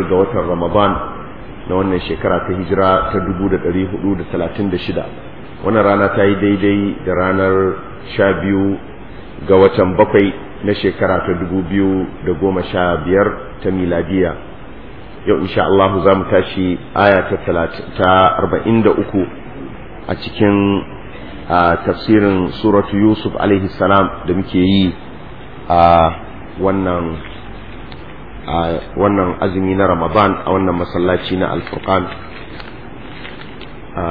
ga watan ramadan na wannan shekara ta hijira ta 436 wannan rana ta yi daidai da ranar 12 ga watan bakwai na shekara ta 2015 ta miladiya yau insha Allah za mu tashi aya ta 43 a cikin tafsirin suratu yusuf alaihi salam da muke yi a wannan a wannan azumi na ramadan a wannan masallaci na alfurqan a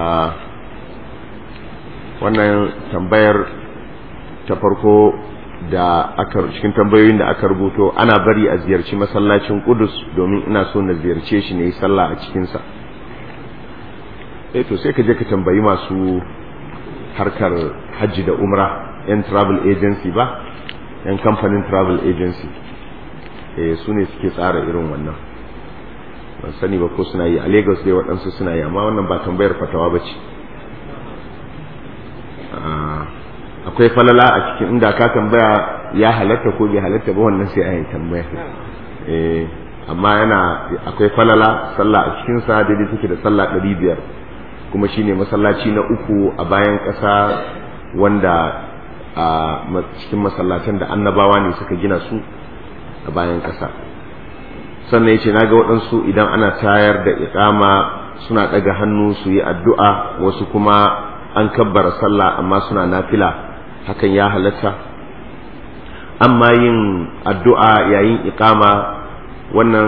wannan tambayar ta farko da aka cikin tambayoyin da aka rubuto ana bari a ziyarci masallacin kudus domin ina so na ziyarce shi ne yi sallah a cikinsa eh to sai ka je ka tambayi masu harkar hajji da umra yan travel agency ba yan kamfanin travel agency eh su ne suke tsara irin wannan ban sani ba ko suna yi a lagos dai waɗansu suna yi amma wannan ba tambayar fatawa ba ce akwai falala a cikin inda ka tambaya ya halatta ko bai halatta ba wannan sai a yi tambaya eh amma yana akwai falala sallah a cikin sa daidai take da sallah ɗari biyar kuma shine masallaci na uku a bayan ƙasa wanda a cikin masallatan da annabawa ne suka gina su a bayan ƙasa sannan yace naga waɗansu idan ana tayar da iqama suna ɗaga hannu su yi addu'a wasu kuma an kabbara sallah amma suna nafila hakan ya halatta amma yin addu'a yayin iqama wannan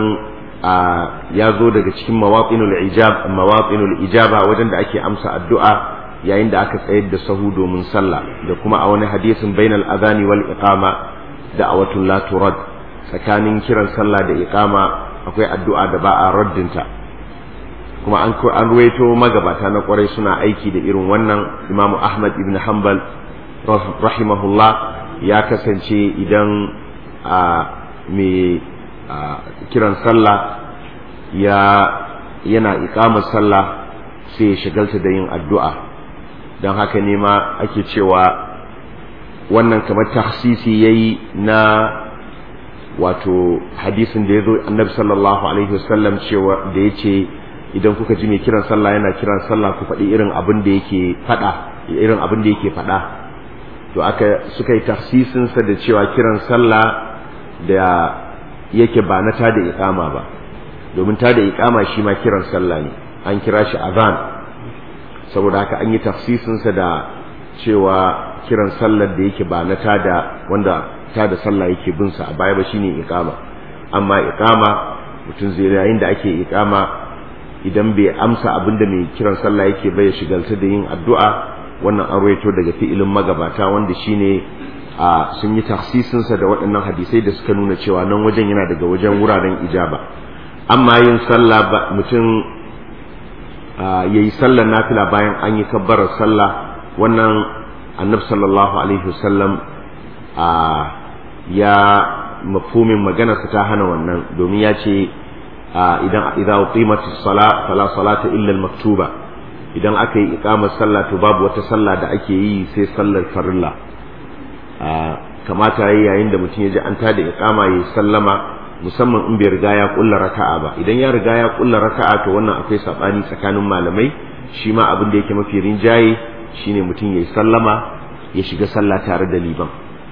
ya zo daga cikin mawaqinul ijab mawaqinul ijaba wajen da ake amsa addu'a yayin da aka tsayar da sahu domin sallah da kuma a wani hadisin bainal adhani wal iqama da'awatul la turad tsakanin kiran sallah da iqama akwai addu'a da ba a raddinta kuma an an ruwaito magabata na kwarai suna aiki da irin wannan imamu ahmad ibn hanbal rahimahullah ya kasance idan a mai kiran sallah ya yana iqamar sallah sai ya shigalta da yin addu'a don haka ne ma ake cewa wannan kamar tahsisi yayi na wato hadisin da ya zo annabi sallallahu alaihi wasallam cewa da ya ce idan kuka ji mai kiran sallah yana kiran sallah ku faɗi irin abin da yake faɗa irin abin da yake faɗa to aka suka yi tafsisin sa da cewa kiran sallah da yake ba na tada iqama ba domin tada iqama shi ma kiran sallah ne an kira shi azan saboda haka an yi tafsisin sa da cewa kiran sallar da yake ba na tada wanda tada sallah yake bin sa a baya ba shine iqama amma iqama mutum zai yayin da ake iqama idan bai amsa abin da mai kiran sallah yake bai shigalta da yin addu'a wannan an rawaito daga fi'ilin magabata wanda shine a sun yi tafsisin sa da waɗannan hadisai da suka nuna cewa nan wajen yana daga wajen wuraren ijaba amma yin sallah ba mutum yayi sallar nafila bayan an yi kabbarar sallah wannan annabi sallallahu alaihi wasallam a ya mafhumin maganarsa ta hana wannan domin ya ce idan idza uqimatis sala fala salata illa al-maktuba idan aka yi iqamar sallah to babu wata sallah da ake yi sai sallar farilla kamata yayi yayin da mutum ya ji an tada iqama yayi sallama musamman in bai riga ya kulla raka'a ba idan ya riga ya kulla raka'a to wannan akwai sabani tsakanin malamai shi ma abin da yake mafi rinjaye shine mutum yayi sallama ya shiga sallah tare da liban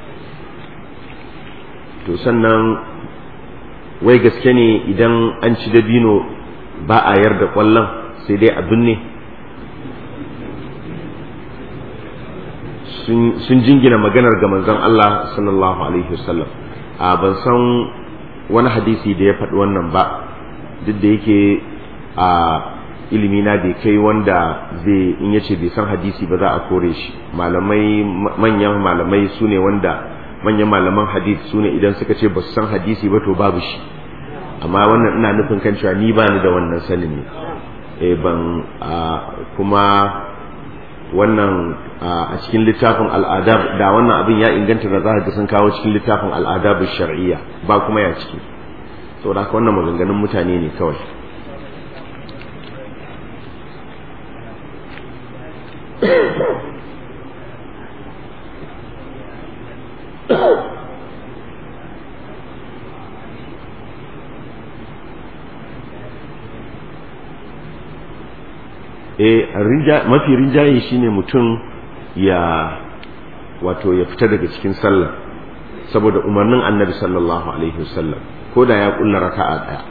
to sannan wai gaske ne idan an ci dabino ba a yarda kwallon sai dai abin ne sun jingina maganar ga manzon Allah sallallahu alaihi wasallam a ban san wani hadisi da ya faɗi wannan ba duk da yake a ilimi na bai kai wanda zai in yace bai san hadisi ba za a kore shi malamai manyan malamai su ne wanda manyan malaman hadisi su ne idan suka ce ba su san hadisi ba to babu shi amma wannan ina nufin kan cewa ni ba ni da wannan sanin ne eh ban kuma wannan a cikin littafin al'adab da wannan abin ya inganta da za ga sun kawo cikin littafin al'adab shar'iyya ba kuma ya ciki saboda haka wannan maganganun mutane ne kawai eh mafi rinjaye shine mutum ya wato ya fita daga cikin sallah saboda umarnin annabi sallallahu alaihi wasallam ko da ya kulla raka'a daya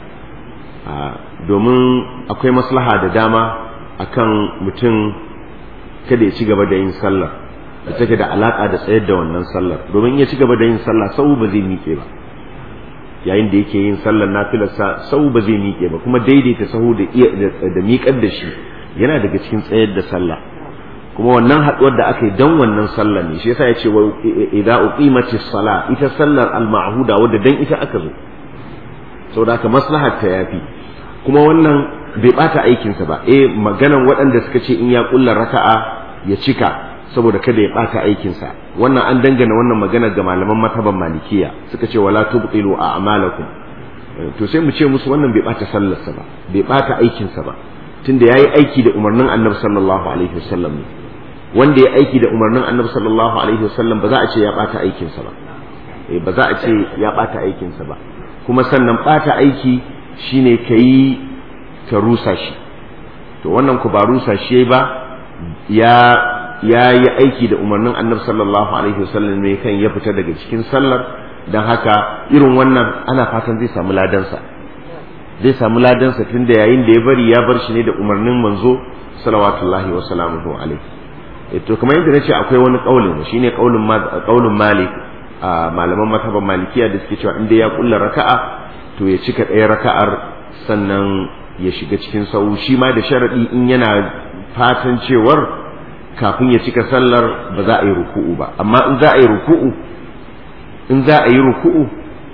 domin akwai maslaha da dama akan mutum kada ya ci gaba da yin sallah da take da alaka da tsayar da wannan sallar domin ya ci gaba da yin sallah sau ba zai miƙe ba yayin da yake yin sallar nafilarsa sau ba zai miƙe ba kuma daidaita sahu da da miƙar da shi yana daga cikin tsayar da sallah kuma wannan haɗuwar da aka yi dan wannan sallar ne shi yasa ya ce wa idza uqimatis sala ita sallar al-ma'huda wadda dan ita aka zo saboda haka maslahar ta yafi kuma wannan bai bata aikinsa ba eh maganan waɗanda suka ce in ya kulla raka'a ya cika saboda kada ya bata aikinsa wannan an dangana wannan magana ga malaman mataban malikiya suka ce wala tubtilu a'malakum to sai mu ce musu wannan bai bata sallarsa ba bai bata aikinsa ba tunda yayi aiki da umarnin annabi sallallahu alaihi wasallam ne wanda ya aiki da umarnin annabi sallallahu alaihi wasallam ba za a ce ya bata aikinsa ba eh ba za a ce ya bata aikinsa ba kuma sannan bata aiki shine kayi ka rusa shi to wannan ku ba rusa shi ba ya ya yi aiki da umarnin annabi sallallahu alaihi wasallam ne kan ya fita daga cikin sallar don haka irin wannan ana fatan zai samu ladansa zai samu ladansa tun da yayin da ya bari ya bar shi ne da umarnin manzo salawatullahi wa salamuhu alaihi to kamar yadda nace akwai wani kaulin shine kaulin kaulin malik a malaman mazhaban malikiya da suke cewa inda ya kulla raka'a to ya cika ɗaya raka'ar sannan ya shiga cikin sau shi ma da sharadi in yana fatan cewar kafin ya cika sallar ba za a yi ruku'u ba amma in za a yi ruku'u in za a yi ruku'u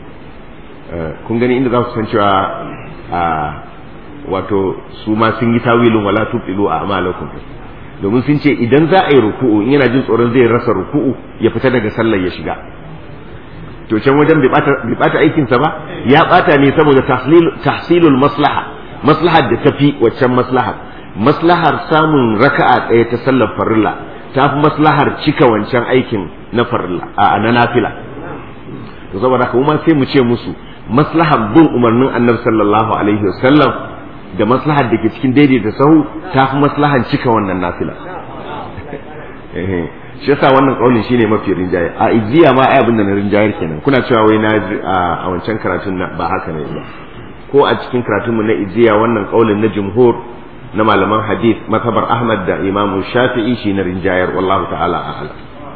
kun gani inda za su san cewa a wato su ma sun yi tawilin wala tubilu a amalakum domin sun ce idan za a yi ruku'u in yana jin tsoron zai rasa ruku'u ya fita daga sallar ya shiga to can wajen bai bata aikinsa ba ya bata ne saboda tahsilul maslaha maslahar da tafi waccan maslahar maslahar samun raka'a ɗaya ta sallar farilla ta fi maslahar cika wancan aikin na farilla a na nafila to saboda haka kuma sai mu ce musu maslahar bin umarnin annabi sallallahu alaihi wasallam da maslahar da ke cikin daidaita sahu ta fi maslahar cika wannan nafila shi yasa wannan kaulin shine mafi rinjaye a ijiya ma ai abin da na rinjayar kenan kuna cewa wai na a wancan karatun ba haka ne ba ko a cikin karatunmu na ijiya wannan kaulin na jumhur na malaman hadith matabar ahmad da imam shafi'i shi na rinjayar wallahu ta'ala a'ala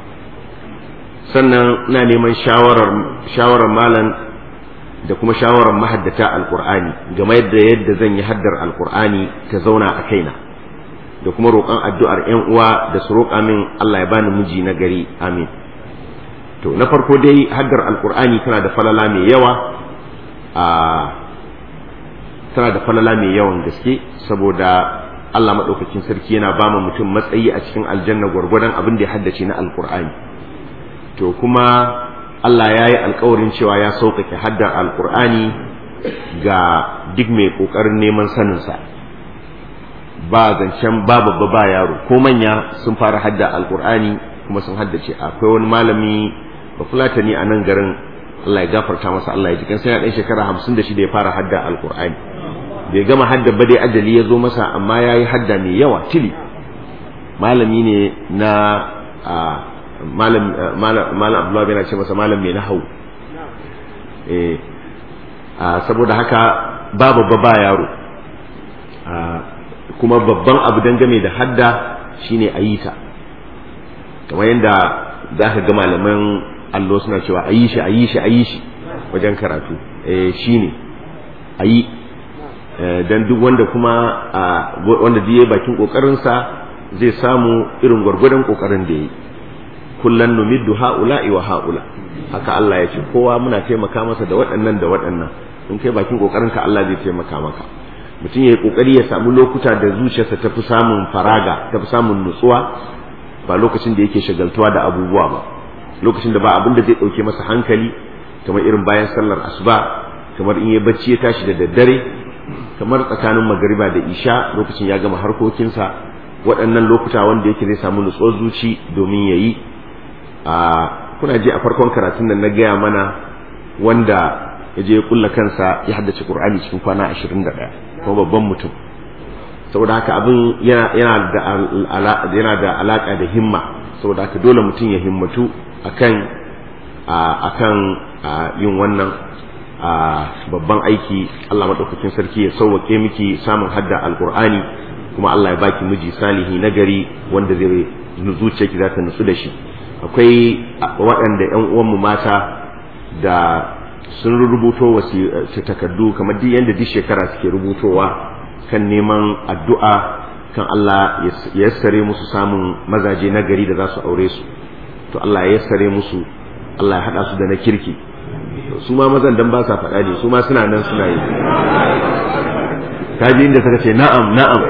sannan ina neman shawarar shawarar malam da kuma shawarar mahaddata alqur'ani game da yadda zan yi haddar alqur'ani ta zauna a kaina da kuma roƙon addu'ar ƴan uwa da su roƙa min Allah ya bani miji na gari amin to na farko dai haddar alqur'ani tana da falala mai yawa a tana da falala mai yawan gaske saboda Allah maɗaukakin sarki yana ba mutum matsayi a cikin aljanna gwargwadon abin da ya haddace na alkur'ani to kuma Allah ya yi alkawarin cewa ya sauƙaƙe haddar alkur'ani ga duk mai ƙoƙarin neman saninsa ba zancen ba babba ba yaro ko manya sun fara hadda alkur'ani kuma sun haddace akwai wani malami ba fulatani a nan garin Allah ya gafarta masa Allah ya jikin sai ya ɗan shekara hamsin da shida ya fara hadda alkur'ani bai gama hadda ba dai ajali ya zo masa amma ya yi hadda mai yawa tili malami ne na malam abdullahi yana ce masa malam mai na hau saboda haka ba babba ba yaro kuma babban abu dangane da hadda shine a yi ta kamar yadda za ka ga malaman allo suna cewa a yi shi a yi shi a yi shi wajen karatu shine a yi dan duk wanda kuma wanda diye bakin kokarinsa zai samu irin gwargwadon kokarin da yi kullan numiddu haula'i wa haula haka Allah ya ce kowa muna taimaka masa da waɗannan da waɗannan in kai bakin kokarinka Allah zai taimaka maka mutum ya yi kokari ya samu lokuta da zuciyarsa ta fi samun faraga ta fi samun nutsuwa ba lokacin da yake shagaltuwa da abubuwa ba lokacin da ba abin da zai ɗauke masa hankali kamar irin bayan sallar asuba kamar in ya bacci ya tashi da daddare kamar tsakanin magariba da isha lokacin ya gama harkokinsa waɗannan lokuta wanda yake zai samu nutsuwar zuci domin ya yi a kuna ji a farkon karatun nan na gaya mana wanda ya je ya kulla kansa ya haddace qur'ani cikin kwana ashirin da ɗaya kuma babban mutum saboda haka abin yana da yana da alaka da himma saboda haka dole mutum ya himmatu akan akan yin wannan babban aiki Allah madaukakin sarki ya sauwake miki samun hadda alqur'ani kuma Allah ya baki miji salihi nagari wanda zai zuciyarki za ta nutsu da shi akwai waɗanda ƴan uwanmu mata da sun rubuto wasu takardu kamar duk yadda duk shekara suke rubutowa kan neman addu'a kan Allah ya yassare musu samun mazaje na gari da za su aure su to Allah ya yassare musu Allah ya haɗa su da na kirki su ma mazan dan ba sa faɗa ne su ma suna nan suna yi kaji inda suka ce na'am na'am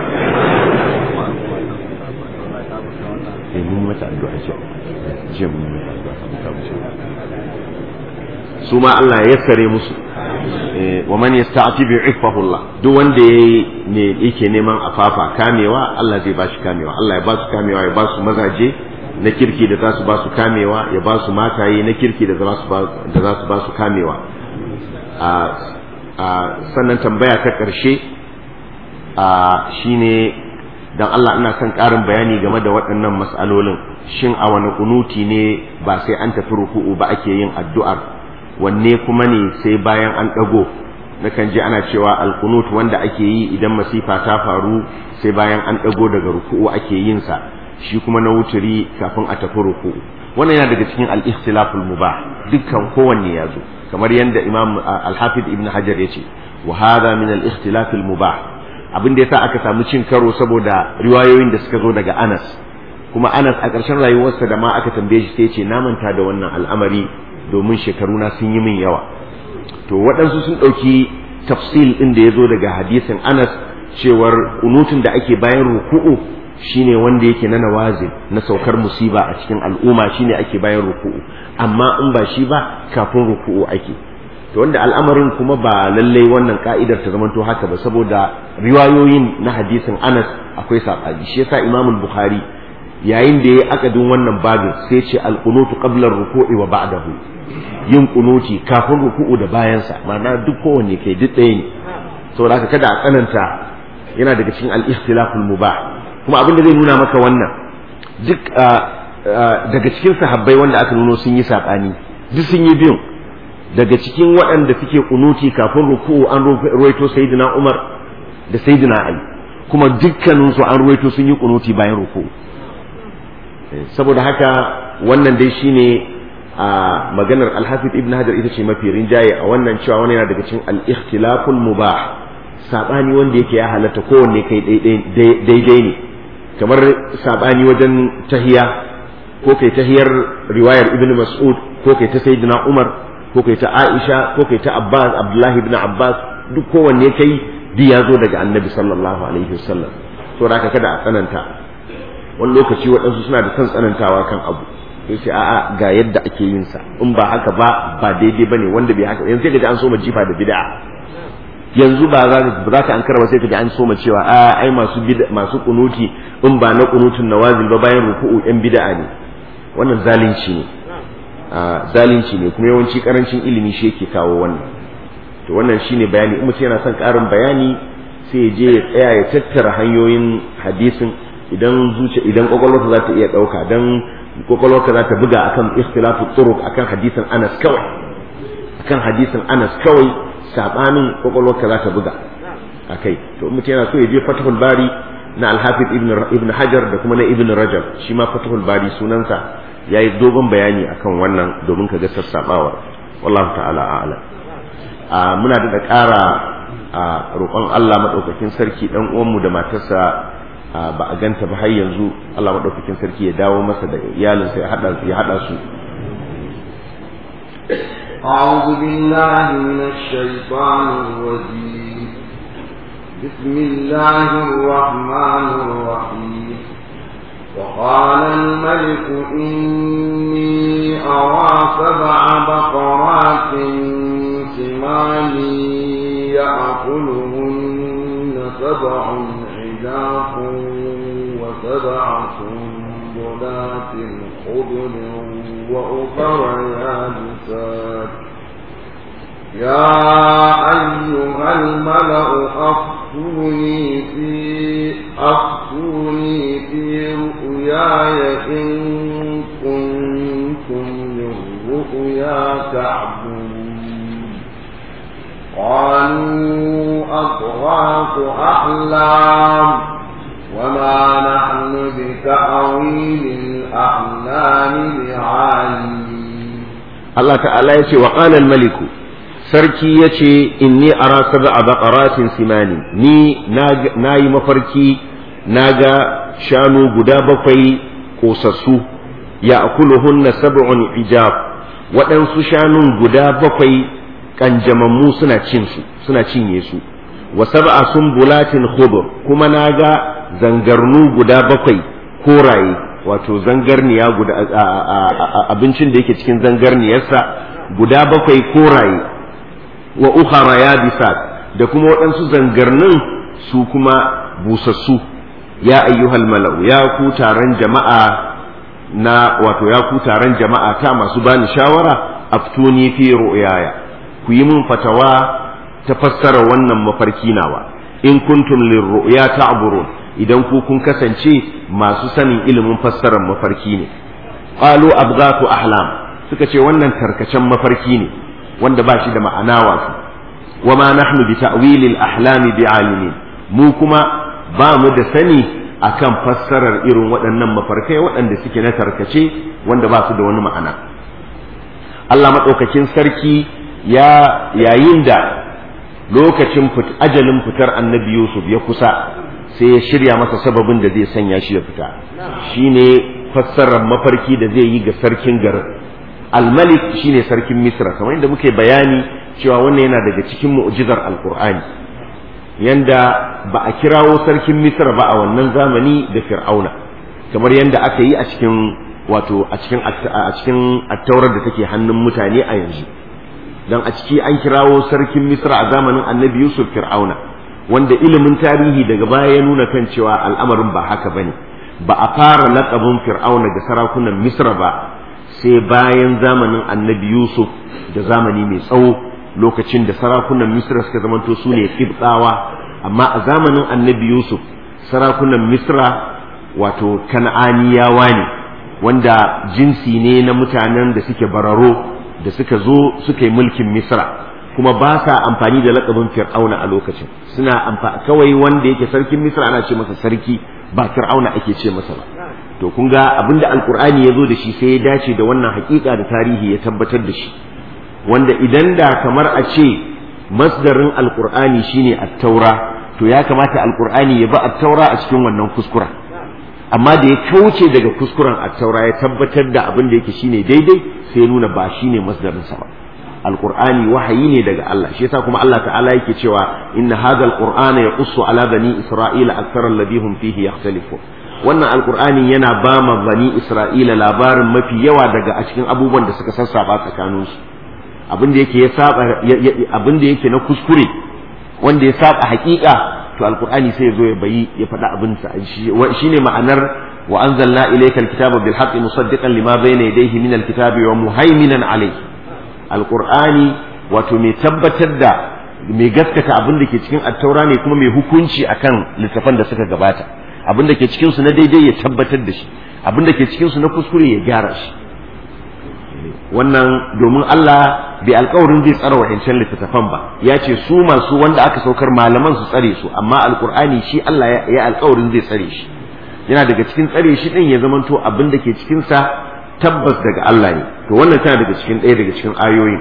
eh mun mata addu'a ce je mun mata addu'a su ma Allah ya yassare musu wa man yasta'ti bi Allah duk wanda yayi ne yake neman afafa kamewa Allah zai bashi kamewa Allah ya ba su kamewa ya ba su mazaje na kirki da za su ba su kamewa ya ba su mataye na kirki da za su ba da za su ba su kamewa a a sannan tambaya ta karshe a shine dan Allah ina son ƙarin bayani game da waɗannan mas'alolin shin a wani kunuti ne ba sai an tafi ruku'u ba ake yin addu'ar wanne kuma ne sai bayan an ɗago nakan ji ana cewa alkunut wanda ake yi idan masifa ta faru sai bayan an ɗago daga ruku'u ake yin sa shi kuma na wuturi kafin a tafi ruku'u wannan yana daga cikin al-ikhtilaful mubah dukkan kowanne ya zo kamar yadda imam al-hafid ibn hajar ya ce wa hadha min al-ikhtilafil mubah abin da yasa aka samu cin karo saboda riwayoyin da suka zo daga Anas kuma Anas a ƙarshen rayuwarsa da ma aka tambaye shi sai ce na manta da wannan al'amari domin shekaruna sun yi min yawa to waɗansu sun ɗauki tafsil ɗin da ya zo daga hadisin anas cewar kunutun da ake bayan ruku'u shine wanda yake na nawazin na saukar musiba a cikin al'umma shine ake bayan ruku'u amma in ba shi ba kafin ruku'u ake to wanda al'amarin kuma ba lallai wannan ka'idar ta zamanto haka ba saboda riwayoyin na hadisin anas akwai saɓani shi yasa imamul bukhari yayin da ya akadin wannan babin sai ce alqunutu qabla ruku'i wa ba'dahu yin kunuti kafin ruku'u da bayansa ma'ana duk kowanne kai duk ɗaya ne saboda haka kada a tsananta yana daga cikin al-ikhtilaful mubah kuma abin da zai nuna maka wannan duk daga cikin sahabbai wanda aka nuno sun yi saɓani duk sun yi biyun daga cikin waɗanda suke kunuti kafin ruku'u an ruwaito sayyidina Umar da sayyidina Ali kuma dukkaninsu an ruwaito sun yi kunuti bayan ruku'u saboda haka wannan dai shine a maganar alhafiz ibn hajar ita ce mafi rinjaye a wannan cewa wani yana daga cikin al-ikhtilaful mubah sabani wanda yake ya halatta kowanne kai daidai ne kamar sabani wajen tahiya ko kai tahiyar riwayar ibn mas'ud ko kai ta sayyidina umar ko kai ta aisha ko kai ta abbas abdullahi ibn abbas duk kowanne kai duk ya zo daga annabi sallallahu alaihi wasallam to da kada a tsananta wani lokaci waɗansu suna da son tsanantawa kan abu sai ce a'a ga yadda ake yin sa in ba haka ba ba daidai bane wanda bai haka yanzu sai kaji an soma jifa da bid'a yanzu ba za ba za ka ankara ba sai kaji an soma cewa a ai masu masu kunuti in ba na kunutun nawazil ba bayan ruku'u yan bid'a ne wannan zalunci ne zalunci ne kuma yawanci karancin ilimi shi yake kawo wannan to wannan shine bayani in mutum yana son karin bayani sai ya je ya tsaya ya tattara hanyoyin hadisin idan zuciya idan kwakwalwarsa za ta iya ɗauka don kwakwalwarka za ta buga akan ikhtilafu turuq akan hadisin Anas kawai akan hadisin Anas kawai sabanin kwakwalwarka za ta buga akai to mutum yana so ya je Fathul Bari na Al-Hafiz Ibn Ibn Hajar da kuma na Ibn Rajab shi ma Fathul Bari sunansa yayi dogon bayani akan wannan domin ka ga sassabawa wallahu ta'ala a'lam a muna da ƙara a roƙon Allah madaukakin sarki dan uwanmu da matarsa ba a ganta ba har yanzu Allah maɗaukakin sarki ya dawo masa da iyalinsa ya haɗa ya haɗa su أعوذ بالله من الشيطان الرجيم بسم الله الرحمن الرحيم وقال الملك إني أرى سبع بقرات سمان يأكلهن سبع عجاف وسبع سنبلات خضر وأخر يابسات يا أيها الملأ أفتوني في أفتوني في رؤياي إن كنتم للرؤيا تعبدون قالوا أضغاث أحلام وما نحن بتأويل الأحلام بعالمين Allah ta'ala ya ce wa ƙalal maliku sarki ya ce inni ara sab'a baqaratin simani ni na yi mafarki na ga shanu guda bakwai kosassu ya akuluhunna sab'un ijab waɗansu shanun guda bakwai kanjamammu suna cin su suna cinye su wa sab'a sumbulatin khubur kuma na ga zangarnu guda bakwai koraye wato zangarniya guda abincin da yake cikin zangarniyarsa guda bakwai koraye wa ukhara ya bisa da kuma waɗansu zangarnin su kuma busassu ya ayyuhal mala'u ya ku taron jama'a na wato ya ku taron jama'a ta masu bani shawara aftuni fi ru'yaya ku yi min fatawa ta fassara wannan mafarki nawa in kuntum lirru'ya ta'burun idan ku kun kasance masu sanin ilimin fassarar mafarki ne qalu abghatu ahlam suka ce wannan tarkacen mafarki ne wanda ba shi da ma'ana wato wa ma nahnu bi ta'wil al-ahlam bi alimin mu kuma ba mu da sani akan fassarar irin waɗannan mafarkai waɗanda suke na tarkace wanda ba su da wani ma'ana Allah madaukakin sarki ya yayin da lokacin ajalin fitar annabi Yusuf ya kusa sai ya shirya masa sababin da zai sanya shi ya fita shine fassarar mafarki da zai yi ga sarkin garin al-malik shine sarkin misra kamar yadda muke bayani cewa wannan yana daga cikin mu'jizar alqur'ani yanda ba a kirawo sarkin misra ba a wannan zamani da fir'auna kamar yanda aka yi a cikin wato a cikin a cikin attaurar da take hannun mutane a yanzu dan a ciki an kirawo sarkin misra a zamanin annabi yusuf fir'auna wanda ilimin tarihi daga baya ya nuna kan cewa al'amarin ba haka bane ba a fara laƙabin fir'auna ga sarakunan misra ba sai bayan zamanin annabi yusuf da zamani mai tsawo lokacin da sarakunan misra suka zamanto su ne kibtsawa amma a zamanin annabi yusuf sarakunan misra wato kan'aniyawa ne wanda jinsi ne na mutanen da suke bararo da suka zo suka yi mulkin misra kuma ba sa amfani da lakabin fir'auna a lokacin suna amfani kawai wanda yake sarkin misra ana ce masa sarki ba fir'auna ake ce masa ba to kun ga abinda alkur'ani ya zo da shi sai ya dace da wannan hakika da tarihi ya tabbatar da shi wanda idan da kamar a ce masdarin alkur'ani shine at-taura to ya kamata alkur'ani ya ba at-taura a cikin wannan kuskura amma da ya kauce daga kuskuren at-taura ya tabbatar da abin da yake shine daidai sai ya nuna ba shine masdarin sa ba alqur'ani wahayi ne daga Allah shi yasa kuma Allah ta'ala yake cewa inna hadha alqur'ana yaqussu ala bani isra'ila akthara alladhi hum fihi yakhtalifun wannan alqur'ani yana ba ma bani isra'ila labarin mafi yawa daga a cikin abubuwan da suka sassaba tsakanin su abin da yake ya saba abin da yake na kuskure wanda ya saba hakika to alqur'ani sai ya zo ya bayi ya faɗa abin sa shine ma'anar wa anzalna ilayka alkitaba bil haqqi musaddiqan lima bayna yadayhi min alkitabi wa muhaiminan alayhi alqur'ani wato mai tabbatar da mai gaskata abin da ke cikin attaura ne kuma mai hukunci akan littafan da suka gabata abin da ke cikin su na daidai ya tabbatar da shi abin da ke cikin su na kuskure ya gyara shi wannan domin Allah bai alkawarin zai tsara wa'ancan littattafan ba ya ce su masu wanda aka saukar malaman su tsare su amma alkur'ani shi Allah ya alkawarin zai tsare shi yana daga cikin tsare shi din ya zamanto abin da ke cikin sa tabbas daga Allah ne to wannan tana daga cikin ɗaya daga cikin ayoyi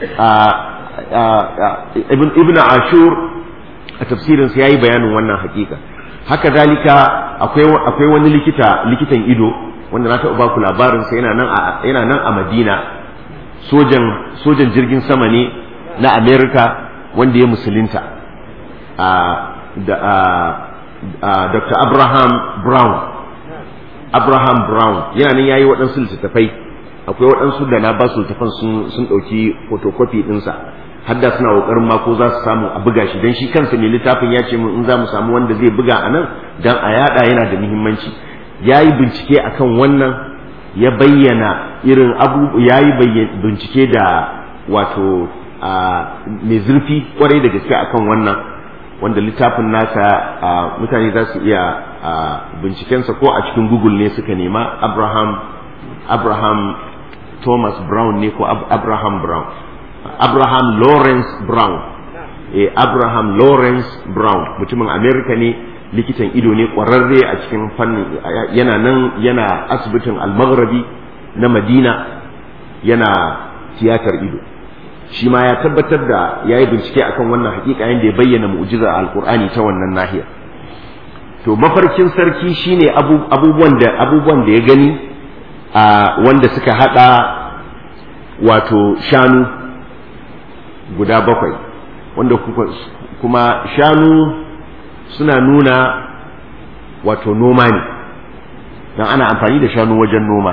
ibn ibn ashur a tafsirin sa yayi bayanin wannan hakika haka zalika akwai akwai wani likita likitan ido wanda na taɓa baku labarin sa yana nan a yana nan a Madina sojan sojan jirgin sama ne na America wanda ya musulunta da Dr. Abraham Brown Abraham Brown yana nan yayi waɗansu littattafai akwai waɗansu da na ba su littattafan sun sun ɗauki photocopy ɗinsa har da suna ƙoƙarin ma ko za su samu a buga shi dan shi kansa mai littafin ya ce mun in za mu samu wanda zai buga a nan dan a yada yana da muhimmanci ya yi bincike akan wannan ya bayyana irin abu ya yi bincike da wato mai zurfi kwarai da gaske akan wannan wanda littafin nasa mutane za su iya bincikensa ko a cikin google ne suka nema abraham abraham thomas brown ne ko abraham brown abraham lawrence brown eh abraham lawrence brown mutumin america ne likitan ido ne kwararre a cikin fannin yana nan yana asibitin almaghrabi na madina yana tiyatar ido shi ma ya tabbatar da ya yi bincike akan wannan hakika yadda ya bayyana mu'jizar alkur'ani ta wannan nahiyar to mafarkin sarki shine abubuwan da abubuwan da ya gani a wanda suka hada wato shanu guda bakwai wanda kuma shanu suna nuna wato noma ne don ana amfani da shanu wajen noma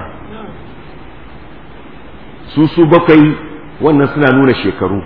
su su bakwai wannan suna nuna shekaru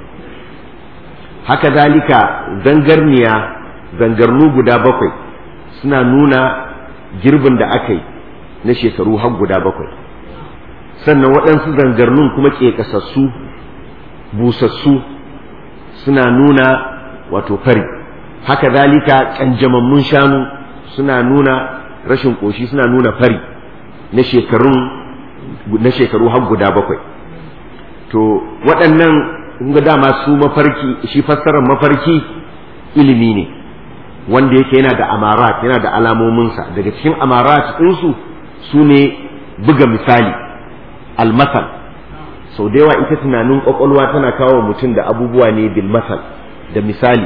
haka zalika zangarniya zangarnu guda bakwai suna nuna girbin da aka yi na shekaru har guda bakwai sannan waɗansu zangarnun kuma ƙeƙasassu busassu suna nuna wato fari haka zalika ƙanjamammun shanu suna nuna rashin ƙoshi suna nuna fari na shekarun na shekaru har guda bakwai to waɗannan ga dama su mafarki shi fassarar mafarki ilimi ne wanda yake yana da amarat yana da alamominsa daga cikin amarat ɗinsu su ne buga misali almasal sau da yawa ita tunanin ƙwaƙwalwa tana kawo mutum da abubuwa ne bil masal da misali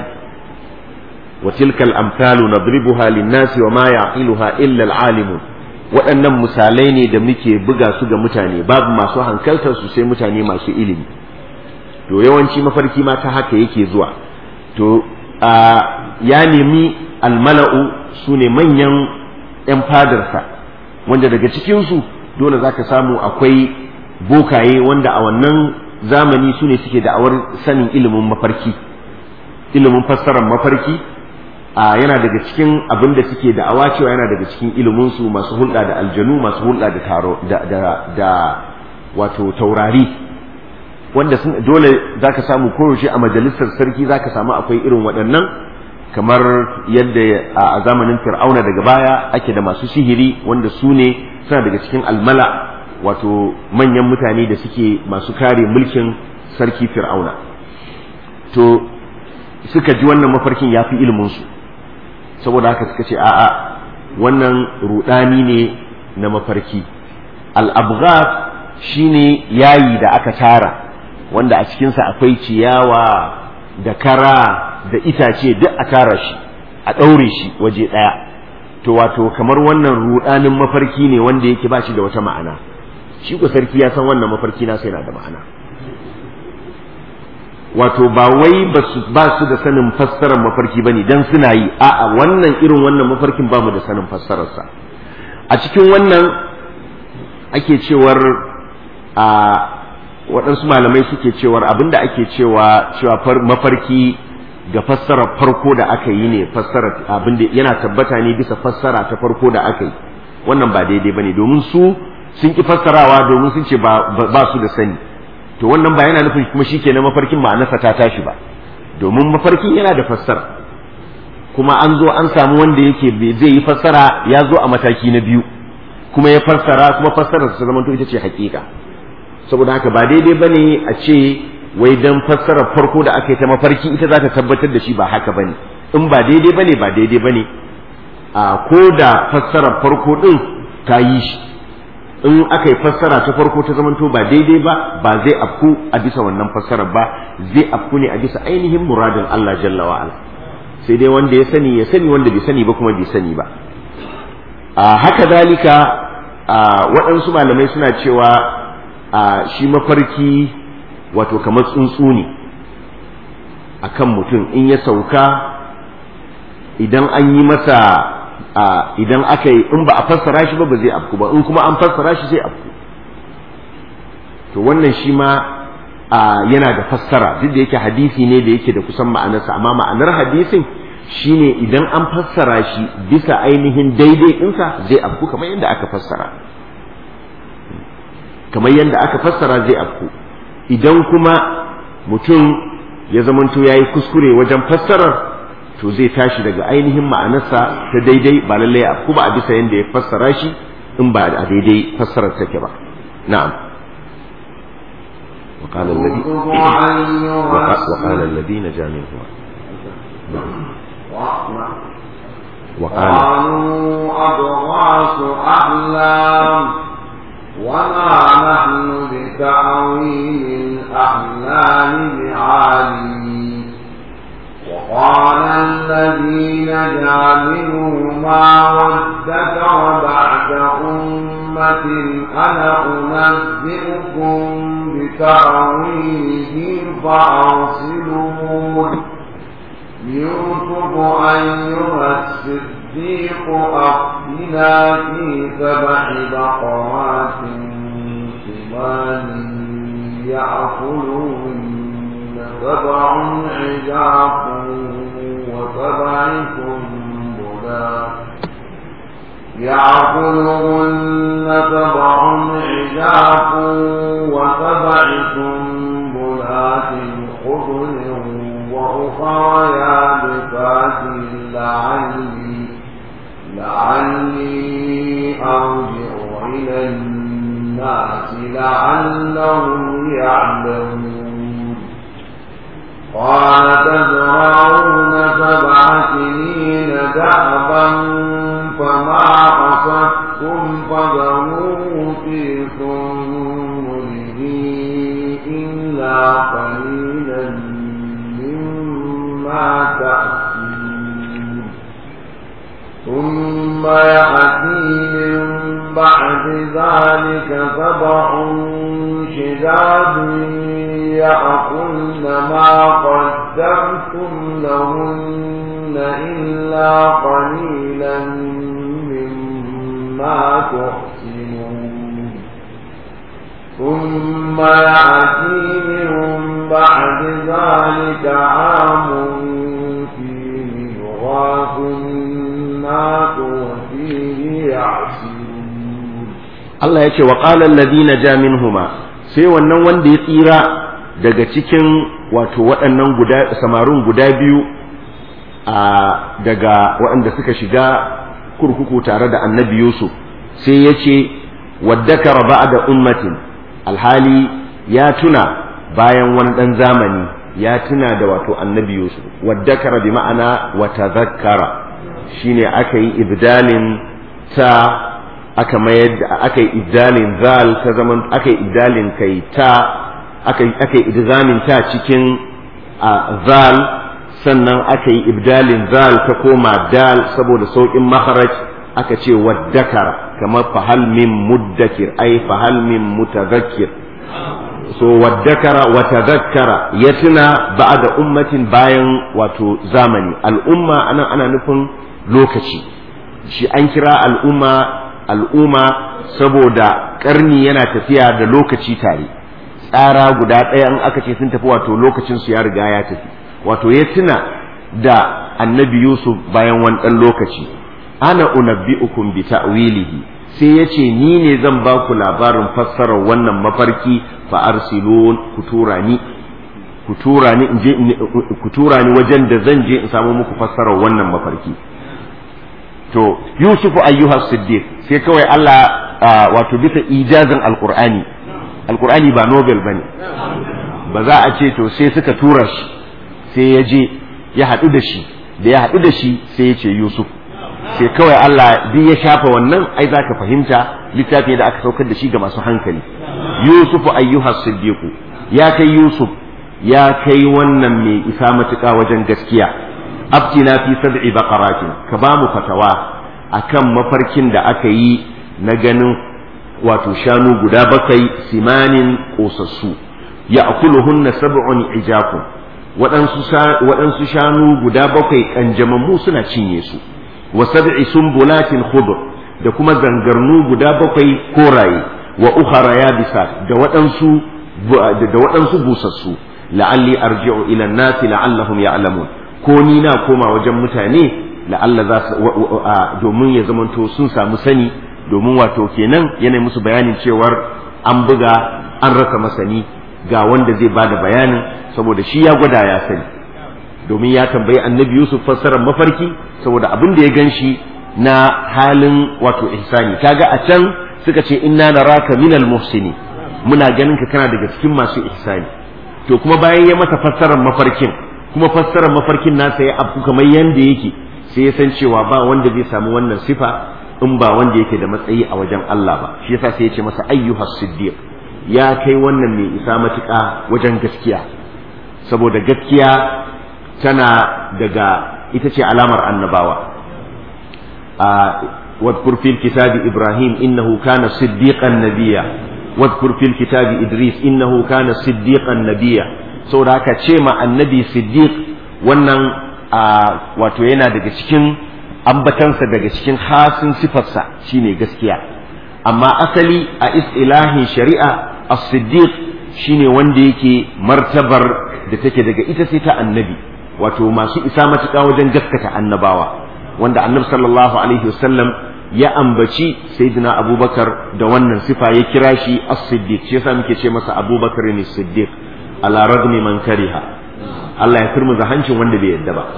wa tilkal amsalu nadribuha lin-nasi wa ma yaqiluha illa al-alimun waɗannan misalai ne da muke buga su ga mutane babu masu hankaltar su sai mutane masu ilimi to yawanci mafarki ma ta haka yake zuwa to ya nemi almala'u su ne manyan 'yan fadarsa wanda daga cikinsu dole za ka samu akwai bokaye wanda a wannan zamani su ne suke da'awar sanin ilimin mafarki ilimin fassarar mafarki a yana daga cikin abin da suke da'awa cewa yana daga cikin iliminsu masu hulɗa da aljanu masu hulɗa da taro da da, da wato taurari wanda sun dole zaka samu koyaushe a majalisar sarki zaka samu akwai irin waɗannan kamar yadda a zamanin fir'auna daga baya ake da masu sihiri wanda su ne suna daga cikin almala wato manyan mutane da suke masu kare mulkin sarki fir'auna to suka ji wannan mafarkin ya fi iliminsu saboda haka suka ce a'a wannan rudani ne na mafarki al'abghaf shine yayi da aka tara wanda a cikinsa akwai ciyawa da kara da itace duk a tara shi a ɗaure shi waje ɗaya to wato kamar wannan rudanin mafarki ne wanda yake ba shi da wata ma'ana shi ko sarki ya san wannan mafarki na sai na da ma'ana wato ba wai ba su da sanin fassarar mafarki bane dan suna yi a'a wannan irin wannan mafarkin ba mu da sanin fassararsa a cikin wannan ake cewar a waɗansu malamai suke cewar abinda ake cewa cewa mafarki ga fassarar farko da aka yi ne fassara abinda yana tabbata ne bisa fassara ta farko da aka yi wannan ba daidai bane domin su sun ki fassarawa domin sun ce ba su da sani to wannan ba yana nufin kuma shi na mafarkin ma'anarsa ta tashi ba domin mafarkin yana da fassara kuma an zo an samu wanda yake zai yi fassara ya zo a mataki na biyu kuma ya fassara kuma fassarar ta zama ita ce hakika saboda haka ba daidai bane a ce wai dan fassarar farko da aka yi ta mafarki ita za ta tabbatar da shi ba haka bane in ba daidai bane ba daidai bane a ko da fassarar farko din ta yi shi in aka yi fassara ta farko ta zamanto ba daidai ba ba zai afku a bisa wannan fassarar ba zai afku ne a bisa ainihin muradin Allah jalla wa ala sai dai wanda ya sani ya sani wanda bai sani ba kuma bai sani ba a haka dalika a waɗansu malamai suna cewa a shi mafarki wato kamar tsuntsu ne akan mutum in ya sauka idan an yi masa idan aka yi in ba a fassara shi ba ba zai afku ba in kuma an fassara shi zai afku to wannan shi ma yana da fassara duk da yake hadisi ne da yake da kusan ma'anarsa amma ma'anar hadisin shine idan an fassara shi bisa ainihin daidai ɗinsa zai afku kamar yadda aka fassara kamar yadda aka fassara zai afku idan kuma mutum ya zamanto ya yi kuskure wajen fassarar to zai tashi daga ainihin ma'anarsa ta daidai ba lallai a kuma a bisa yadda ya fassara shi in ba a daidai fassarar take ba na'am وقال الذي وقال الذي نجا منهما وقال قالوا أضغاث أحلام وما نحن بتأويل الأحلام بعالمين وقال الذي نجا منهما وادكر بعد أمة أنا أنبئكم بتأويله فأرسلون يوسف أيها الصديق أفتنا في سبع بقرات سمان يأكلهن سبع عجاف وسبع سنبلات يأكلهن سبع عجاف وسبع سنبلات خضر وأخرى يابسات لعلي لعلي أرجع إلى الناس لعلهم يعلمون قال تزرعون سبع سنين دأبا فما حصدتم فذروه في سنبله إلا قليلا مما تأكلون ثم يأتي من بعد ذلك سبع شداد يأكلن ما قدرتم لهن إلا قليلا مما تحسنون ثم يأتي من بعد ذلك عام فيه يغاث الناس وفيه يعصرون Allah ya ce wa ƙalar ladina ja minhuma sai wannan wanda ya tsira daga cikin wato waɗannan guda samarun guda biyu a daga waɗanda suka shiga kurkuku tare da annabi Yusuf sai ya ce waddakara ba'da ummatin alhali ya tuna bayan wani ɗan zamani ya tuna da wato annabi Yusuf waddakara bi ma'ana wa tazakkara shine aka yi ibdalin ta aka mayar da aka yi ibdalin zal ta zaman aka yi ibdalin kai ta aka aka yi idzamin ta cikin zal sannan aka yi ibdalin zal ta koma dal saboda saukin makharaj aka ce waddakara kamar fahal min muddakir ai fahal min mutadhakkir so waddakara wa tadhakkara ya tuna ba'da ummatin bayan wato zamani al'umma anan ana nufin lokaci shi an kira al'umma al'umma saboda karni yana tafiya da lokaci tare tsara guda ɗaya in aka ce sun tafi wato lokacin su ya riga ya tafi wato ya tuna da annabi yusuf bayan wani ɗan lokaci ana unabbi'ukum bi ta'wilihi sai ya ce ni ne zan ba ku labarin fassarar wannan mafarki fa arsilun ku tura ni ku tura ni in je ku tura ni wajen da zan je in samu muku fassarar wannan mafarki to yusufu ayyuha siddiq sai kawai Allah wato bisa ijazin alqur'ani alqur'ani ba nobel bane ba za a ce to sai suka tura shi sai ya je ya haɗu da shi da ya haɗu da shi sai ya ce yusuf sai kawai Allah duk ya shafa wannan ai za ka fahimta littafi da aka saukar da shi ga masu hankali yusufu ayyuha siddiq ya kai yusuf ya kai wannan mai isa matuƙa wajen gaskiya abtina fi sab'i baqaratin ka ba mu fatawa akan mafarkin da aka yi na ganin wato shanu guda bakwai simanin kosassu ya akuluhunna sab'un ijakun waɗansu shanu guda bakwai kanjamammu suna cinye su wa sab'i sumbulatin khudr da kuma zangarnu guda bakwai koraye wa ukhara yabisa da waɗansu da waɗansu busassu la'alli arji'u ila an-nasi la'allahum ya'lamun ko ni na koma wajen mutane la'alla za su domin ya zamanto sun samu sani domin wato kenan yana musu bayanin cewar an buga an rasa masani ga wanda zai bada bayanin saboda shi ya gwada ya sani domin ya tambayi annabi Yusuf fassarar mafarki saboda abin da ya ganshi na halin wato ihsani kaga a can suka ce inna naraka minal muhsini muna ganin ka kana daga cikin masu ihsani to kuma bayan ya masa fassarar mafarkin kuma fassarar mafarkin nasa ya abu kamar yanda yake sai ya san cewa ba wanda zai samu wannan sifa in ba wanda yake da matsayi a wajen Allah ba shi yasa sai ya ce masa ayyuhas siddiq ya kai wannan mai isa matuƙa wajen gaskiya saboda gaskiya tana daga ita ce alamar annabawa a wadkur fil kitabi ibrahim innahu kana siddiqan nabiyya wadkur fil kitabi idris innahu kana siddiqan nabiyya saboda haka ce ma annabi siddiq wannan wato yana daga cikin ambatansa daga cikin hasin sifarsa shine gaskiya amma asali a istilahin shari'a as-siddiq shine wanda yake martabar da take daga ita sai ta annabi wato masu isa matuƙa wajen gaskata annabawa wanda annabi sallallahu alaihi wasallam ya ambaci sayyidina abubakar da wannan sifa ya kira shi as-siddiq shi yasa muke ce masa abubakar ne siddiq ala ragmi man kariha Allah ya turmuza hancin wanda bai yadda ba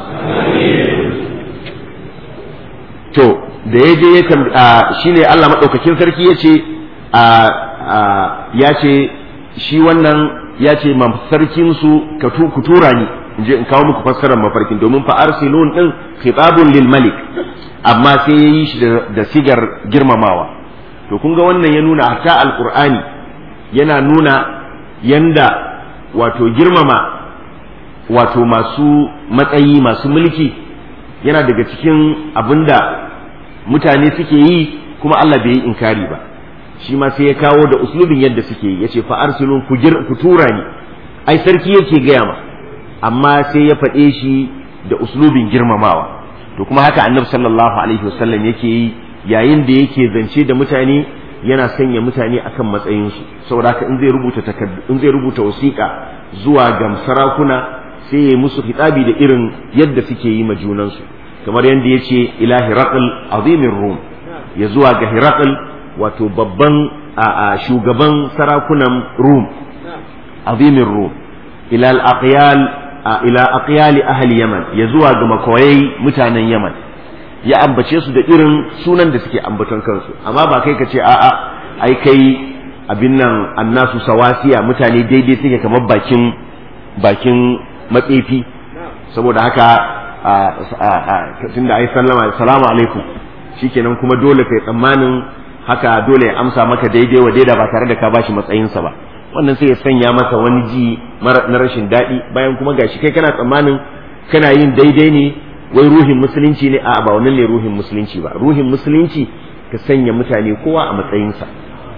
to da ya je ya shine Allah madaukakin sarki ya ce ya ce shi wannan ya ce ma sarkin su ka ku tura ni in je in kawo muku fassarar mafarkin domin fa arsilun din khitabun lil malik amma sai ya yi shi da sigar girmamawa to kun ga wannan ya nuna hatta alqur'ani yana nuna yanda wato girmama wato masu matsayi masu mulki yana daga cikin abinda mutane suke yi kuma Allah bai yi inkari ba shi ma sai ya kawo da uslubin yadda suke yi yace fa arsilun ku ku tura ni ai sarki yake gaya ma amma sai ya faɗe shi da uslubin girmamawa to kuma haka annabi sallallahu alaihi wasallam yake yi yayin da yake zance da mutane yana sanya mutane akan matsayinsu saboda haka in zai rubuta in zai rubuta wasiƙa zuwa ga sarakuna sai ya musu hitabi da irin yadda suke yi ma junansu kamar yadda ya ce ila hiraqal azimin rum ya zuwa ga hiraqal wato babban a shugaban sarakunan rum azimin rum ila al-aqyal ila aqyali ahli yaman ya zuwa ga makoyai mutanen yaman ya ambace su da irin sunan da suke ambaton kansu amma ba kai ka ce a'a ai kai abin nan annasu sawasiya mutane daidai suke kamar bakin bakin matsefi saboda haka tunda ai sallama assalamu alaikum shikenan kuma dole kai tsammanin haka dole ya amsa maka daidai wa daida ba tare da ka bashi matsayinsa ba wannan sai ya sanya masa wani ji na rashin daɗi bayan kuma gashi kai kana tsammanin kana yin daidai ne wai ruhin musulunci ne a ba wannan ne ruhin musulunci ba ruhin musulunci ka sanya mutane kowa a matsayinsa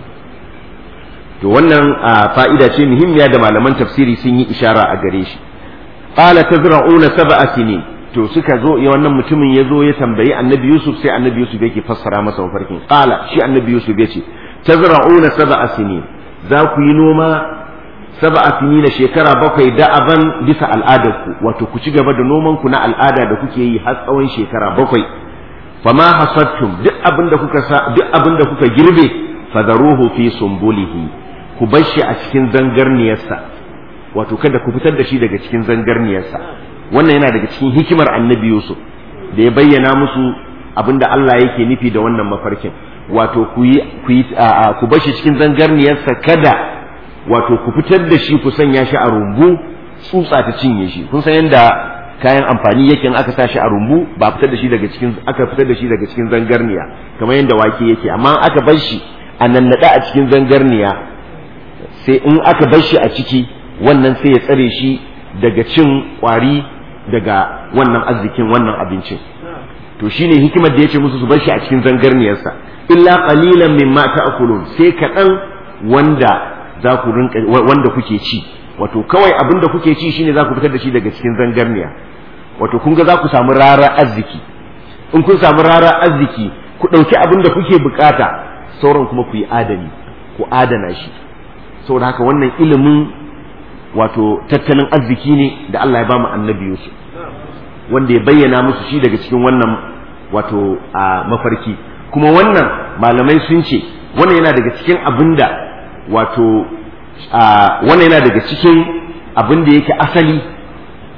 to wannan fa'ida ce muhimmiya da malaman tafsiri sun yi ishara a gare shi qala tazra'una sab'a sinin to suka zo ya wannan mutumin ya zo ya tambayi annabi yusuf sai annabi yusuf yake fassara masa mafarkin qala shi annabi yusuf ya ce tazra'una sab'a sinin za ku yi noma sab'a sinin shekara bakwai da'aban bisa al'adarku wato ku ci gaba da noman ku na al'ada da kuke yi har tsawon shekara bakwai fama hasadtum duk abin da kuka duk abin da kuka girbe fadaruhu fi sumbulihi ku bar shi a cikin zangarniyarsa wato kada ku fitar da shi daga cikin zangarniyarsa wannan yana daga cikin hikimar annabi Yusuf da ya bayyana musu abinda Allah yake nufi da wannan mafarkin wato ku yi ku yi ku bar shi cikin zangarniyarsa kada wato ku fitar da shi ku sanya shi a rumbu tsutsa ta cinye shi kun san yanda kayan amfani yake in aka sa shi a rumbu ba fitar da shi daga cikin aka fitar da shi daga cikin zangarniya kamar yanda wake yake amma aka bar shi a nannada a cikin zangarniya sai in aka bar shi a ciki wannan sai ya tsare shi daga cin kwari daga wannan arzikin wannan abincin to shine hikimar da yace musu su bar shi a cikin zangarniyarsa illa qalilan mimma ta'kulun sai kaɗan wanda za ku rinka wanda kuke ci wato kawai abin da kuke ci shine za ku fitar da shi daga cikin zangarniya wato kun ga za ku samu rara arziki in kun samu rara arziki ku ɗauki abin da kuke bukata sauran kuma ku yi adani ku adana shi saboda haka wannan ilimin wato tattalin arziki ne da Allah ya ba mu annabi Yusuf wanda ya bayyana musu shi daga cikin wannan wato a mafarki kuma wannan malamai sun ce wannan yana daga cikin abinda wato wannan yana daga cikin abin da yake asali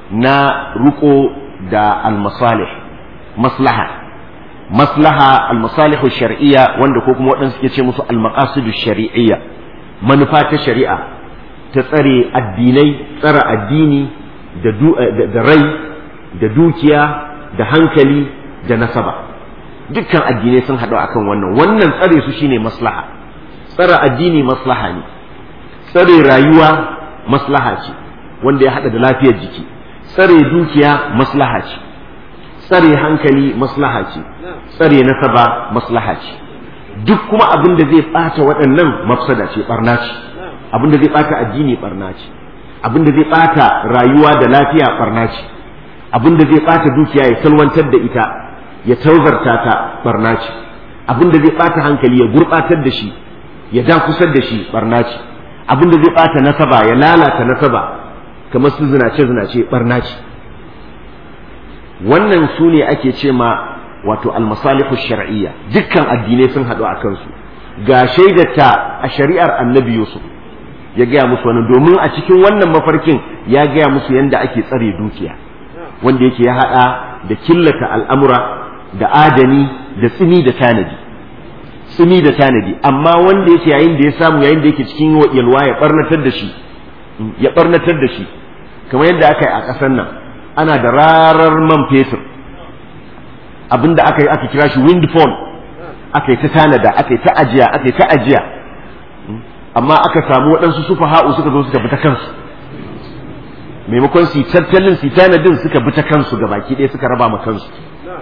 na ruko da almasalih maslaha maslaha almasalihu shar'iyya wanda ko kuma waɗansu suke ce musu almaqasidu shar'iyya manufa ta shari'a ta tsare addinai tsara addini da rai da dukiya da hankali da nasaba dukkan addinai sun haɗu akan wannan wannan tsare su shine maslaha tsara addini maslaha ne tsare rayuwa maslaha ce wanda ya haɗa da lafiyar jiki tsare dukiya maslaha ce tsare hankali maslaha ce tsare nasaba maslaha ce duk kuma abin da zai ɓata waɗannan mafsada ce ɓarna ce abin da zai ɓata addini ɓarna ce abin da zai ɓata rayuwa da lafiya ɓarna ce abin da zai ɓata dukiya ya salwantar da ita ya tauzarta ta ɓarna ce abin da zai ɓata hankali ya gurɓatar da shi ya dakusar da shi ɓarna ce abin da zai ɓata nasaba ya lalata nasaba kamar su zinace zinace ɓarna ce wannan su ne ake ce ma wato almasalihu shar'iyya dukkan addinai sun haɗu a kansu ga shaidata a shari'ar annabi yusuf ya gaya musu wani domin a cikin wannan mafarkin ya gaya musu yadda ake tsare dukiya wanda yake ya haɗa da killata al'amura da adani da tsini da tanadi tsini da tanadi amma wanda yake yayin da ya samu yayin da yake cikin yalwa ya barnatar da shi ya barnatar da shi kamar yadda aka yi a ƙasar nan ana da rarar man fetur abinda aka yi aka kira shi windfall aka yi ta tanada aka yi ta ajiya aka yi ta ajiya amma aka samu waɗansu sufa ha'u suka zo suka bi ta kansu maimakon su tattalin su tanadin suka bi ta kansu ga baki ɗaya suka raba ma kansu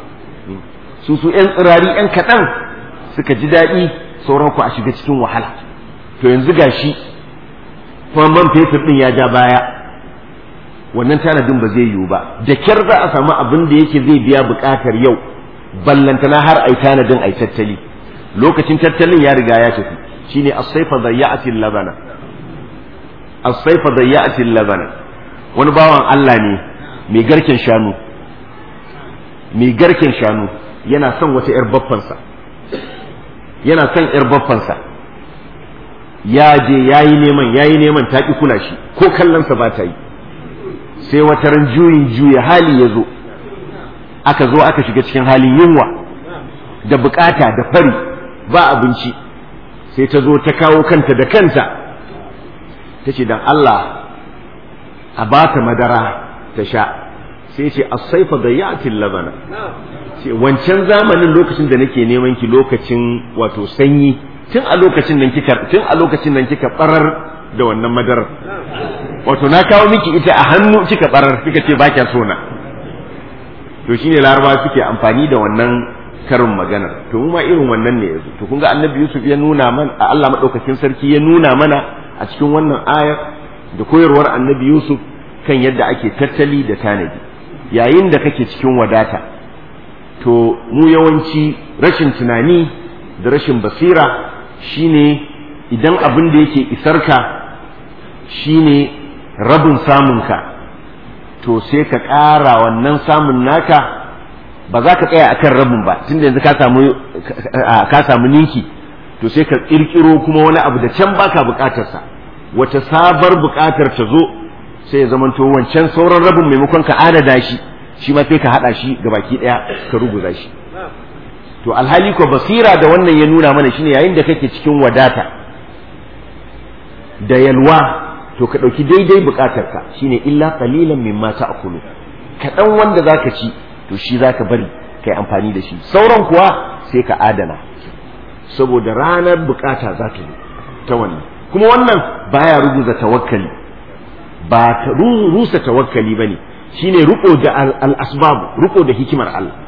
su su ƴan tsirari ƴan kaɗan suka ji daɗi sauran ku a shiga cikin wahala to yanzu gashi kuma man fetur ɗin ya ja baya wannan tanadin ba zai yiwu ba da kyar za a samu abin da yake zai biya buƙatar yau ballantana har ai tanadin ai tattali lokacin tattalin ya riga ya tafi shine as-sayfa dayya'atil labana as-sayfa dayya'atil labana wani bawan Allah ne mai garken shanu mai garken shanu yana son wata yar baffansa yana son yar baffansa ya je yayi neman yayi neman ta ki kula shi ko kallonsa ba ta yi sai wata ran juyin juya hali ya zo aka zo aka shiga cikin halin yunwa da bukata da fari ba abinci sai ta zo ta kawo kanta da kanta ta ce don Allah a ba ta madara ta sha sai ce asaifa da yatin labana ce wancan zamanin lokacin da nake neman ki lokacin wato sanyi tun a lokacin nan kika tun a lokacin nan kika barar da wannan madarar wato na kawo miki ita a hannu kika barar kika ce ba kya so na to shine laraba suke amfani da wannan karin maganar to mu ma irin wannan ne yanzu to kun ga annabi yusuf ya nuna mana Allah madaukakin sarki ya nuna mana a cikin wannan ayar da koyarwar annabi yusuf kan yadda ake tattali da tanadi yayin da kake cikin wadata to mu yawanci rashin tunani da rashin basira shine idan abin da yake isarka shine rabin samunka to sai ka ƙara wannan samun naka ba za ka tsaya akan rabin ba tunda yanzu ka samu ka samu ninki to sai ka kirkiro kuma wani abu da can baka bukatarsa wata sabar bukatar ta zo sai ya zamanto wancan sauran rabin maimakon ka adada shi shi ma sai ka hada shi ga baki daya ka ruguza shi to alhali ko basira da wannan ya nuna mana shine yayin da kake cikin wadata da yalwa to ka ɗauki daidai buƙatarka shine illa qalilan mimma ta'kulu kaɗan wanda zaka ci to shi zaka bari kai amfani da shi sauran kuwa sai ka adana saboda ranar buƙata za ta ta wannan kuma wannan baya ruguza tawakkali ba ta rusa tawakkali bane shine ruko da al-asbab ruko da hikimar Allah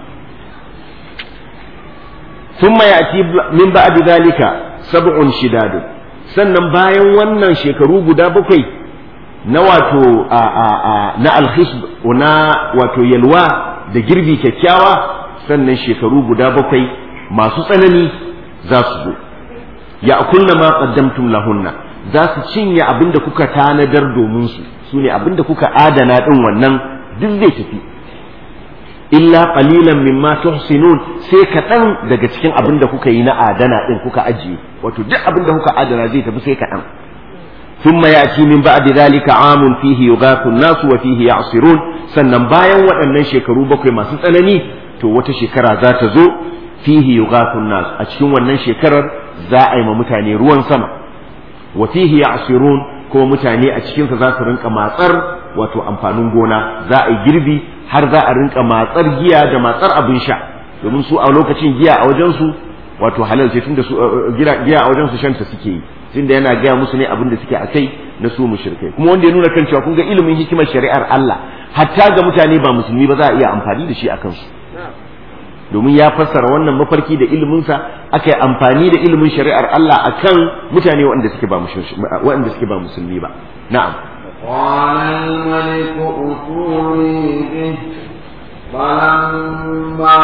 thumma ya'ti min ba'di dhalika sab'un shidadun sannan bayan wannan shekaru guda bakwai na wato na alhisb na wato yalwa da girbi kyakkyawa sannan shekaru guda bakwai masu tsanani za su zo ya kunna ma qaddamtum lahunna za su cinye abinda kuka tanadar domin su sune abinda kuka adana din wannan duk zai tafi illa qalilan mimma tuhsinun sai kaɗan daga cikin abin da kuka yi na adana ɗin kuka ajiye wato duk abin da kuka adana zai tafi sai kaɗan thumma ya'ti min ba'di dhalika 'amun fihi yughathu an-nasu wa fihi ya'sirun sannan bayan waɗannan shekaru bakwai masu tsanani to wata shekara za ta zo fihi yughathu an-nas a cikin wannan shekarar za a yi ma mutane ruwan sama wa fihi ya'sirun kuma mutane a cikinsa za su rinka matsar wato amfanin gona za a yi girbi har za a rinka matsar giya da matsar abin sha domin su a lokacin giya a wajensu wato halal ce tunda su giya a wajensu shanta suke yi tunda yana gaya musu ne abin da suke a kai na su mushrikai kuma wanda ya nuna kan cewa kun ga ilimin hikimar shari'ar Allah hatta ga mutane ba musulmi ba za a iya amfani da shi a kansu domin ya fassara wannan mafarki da iliminsa aka yi amfani da ilimin shari'ar Allah akan mutane waɗanda suke ba waɗanda suke ba musulmi ba na'am قال الملك ائتوني به فلما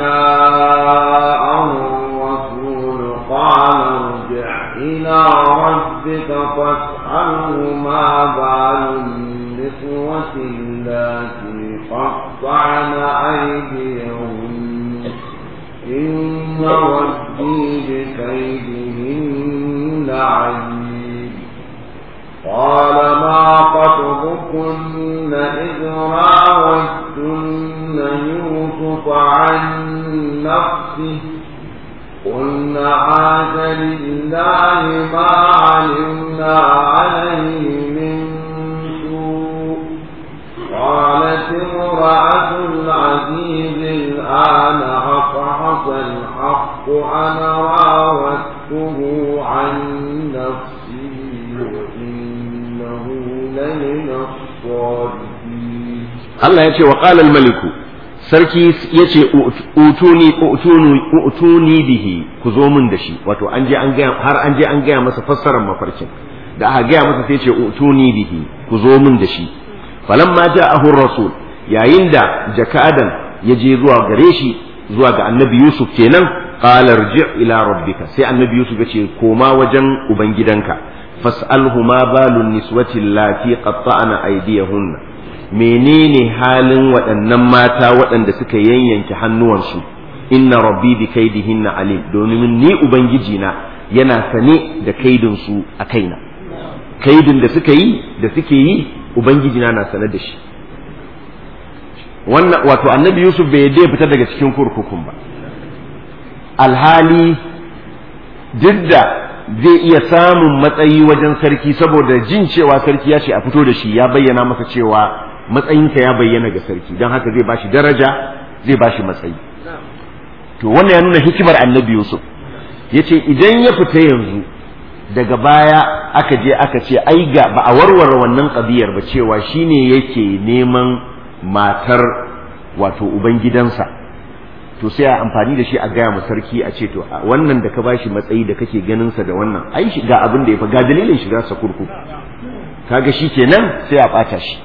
جاءه الرسول قال ارجع إلى ربك فاسأله ما بال النسوة اللاتي قطعن أيديهن إن ربي بكيدهن عليم قال ما خطبكن إذ راوتن يوسف عن نفسه قلنا عاد لله ما علمنا عليه من سوء قالت امرأة العزيز الآن أصحص الحق أنا راودته عن نفسه وإنه لمن الصادقين Allah ya ce wa ƙalal maliku sarki ya ce utuni utuni utuni bihi ku zo min da shi wato an je an gaya har an je an gaya masa fassarar mafarkin da aka gaya masa sai ce utuni bihi ku zo min da shi falamma ja'ahu rasul yayin da jakadan ya je zuwa gare shi zuwa ga annabi yusuf kenan qala irji' ila rabbika sai annabi yusuf ya ce koma wajen ubangidanka fas'alhu ma balun niswati allati qatta'na aydiyahunna menene halin waɗannan mata waɗanda suka yanyanke hannuwansu inna rabbi bi kaidihinna alim domin ni ubangiji na yana sane da kaidin su a kaina kaidin da suka yi da suke yi ubangiji na na sane da shi wannan wato annabi yusuf bai yadda ya fita daga cikin kurkukun ba alhali duk da zai iya samun matsayi wajen sarki saboda jin cewa sarki ya ce a fito da shi ya bayyana masa cewa matsayinka ya bayyana ga sarki don haka zai bashi daraja zai bashi matsayi to wannan ya nuna hikimar annabi yusuf ya ce idan ya fita yanzu daga baya aka je aka ce ai ga ba a warware wannan ƙabiyar ba cewa shine yake neman matar wato ubangidansa to sai a amfani da shi a gaya ma sarki a ce to wannan da ka bashi matsayi da kake ganin sa da wannan ai ga abin da ya fa ga dalilin shiga sa kurkuku kaga shi kenan sai a bata shi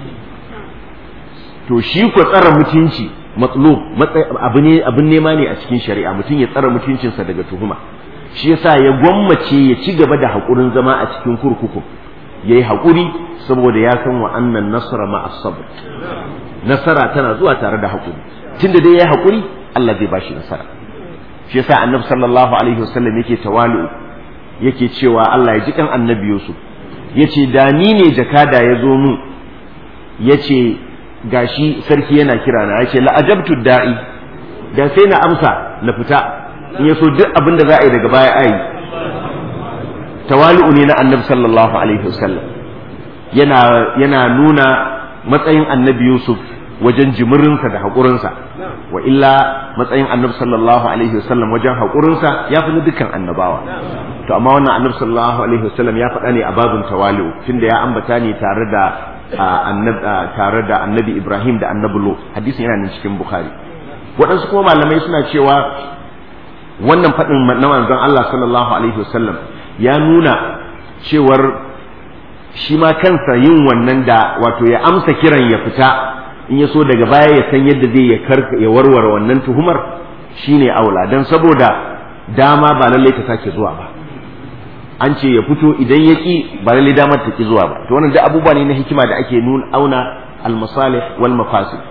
to shi ko tsara mutunci matlub abu ne abin nema ne a cikin shari'a mutum ya tsara mutuncinsa daga tuhuma shi yasa ya gwammace ya ci gaba da haƙurin zama a cikin kurkuku ya yi haƙuri saboda ya san wa annan nasara ma sabr nasara tana zuwa tare da haƙuri tunda dai ya yi haƙuri Allah zai bashi nasara shi yasa annabi sallallahu alaihi wasallam yake tawali'u yake cewa Allah ya ji kan annabi Yusuf yace da ni ne jakada ya zo mu yace gashi sarki yana kira na yace la ajabtu da'i da sai na amsa na fita in yaso duk abin da za a yi daga baya ayi tawali'u ne na annabi sallallahu alaihi wasallam yana yana nuna matsayin annabi Yusuf wajen jimirinsa da haƙurinsa wa illa matsayin annabi sallallahu alaihi wasallam wajen haƙurinsa ya fi na dukkan annabawa to amma wannan annabi sallallahu alaihi wasallam ya faɗa ne a babin tawali'u tunda ya ambata ne tare da tare da annabi Ibrahim da annabi Lut hadisin yana nan cikin Bukhari waɗansu kuma malamai suna cewa wannan faɗin na manzon Allah sallallahu alaihi wasallam ya nuna cewar shi ma kansa yin wannan da wato ya amsa kiran ya fita in ya so daga baya ya san yadda zai ya warware wannan tuhumar shine aula dan saboda dama ba lallai ta sake zuwa ba an ce ya fito idan ya ki ba lallai damar ta ki zuwa ba to wannan duk abubuwa ne na hikima da ake nuna auna al-masalih wal mafasid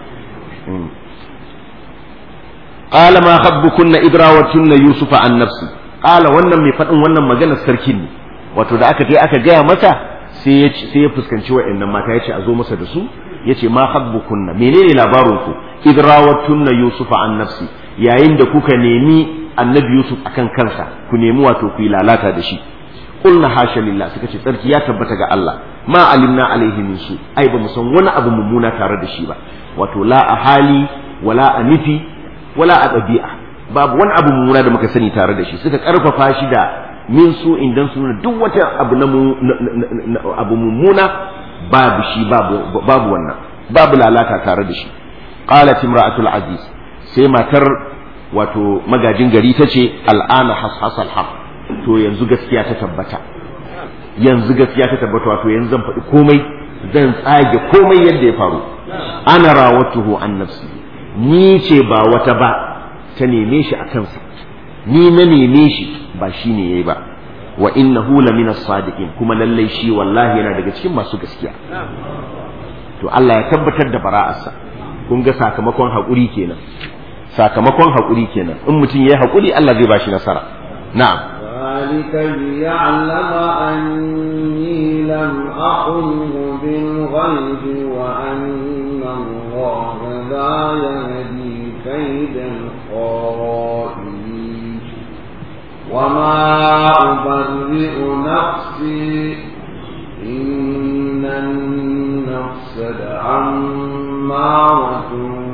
qala ma khabbukunna idrawatunna yusufa an nafsi qala wannan mai fadin wannan maganar sarkin ne wato da aka je aka gaya masa sai ya sai ya fuskanci wa'annan mata yace a zo masa da su yace ma habbukunna menene labarin ku idrawattunna yusufa an nafsi yayin da kuka nemi annabi yusuf akan kansa ku nemi wato ku yi lalata da shi qulna hasha lillah suka ce tsarki ya tabbata ga Allah ma alimna alaihi min su ai ba mu san wani abu mummuna tare da shi ba wato la a hali wala a nufi wala a ɗabi'a babu wani abu mummuna da muka sani tare da shi suka karfafa shi da min su idan su nuna duk wata abu na abu mummuna babu shi babu babu wannan babu lalata tare da shi qalat imra'atul aziz sai matar wato magajin gari ta ce al'ana hashasal haq to yanzu gaskiya ta tabbata yanzu gaskiya ta tabbata wato yanzu zan faɗi komai zan tsage komai yadda ya faru ana rawatuhu an nafsi ni ce ba wata ba ta neme shi a kansa ni na neme shi ba shi ne yayi ba wa innahu la min as-sadiqin kuma lallai shi wallahi yana daga cikin masu gaskiya to Allah ya tabbatar da bara'arsa kun ga sakamakon haƙuri kenan sakamakon haƙuri kenan in mutum yayi haƙuri Allah zai bashi nasara na'am ذلك ليعلم أني لم أخنه بالغيب وأن الله لا يهدي كيد الخائنين وما أبرئ نفسي إن النفس لعمارة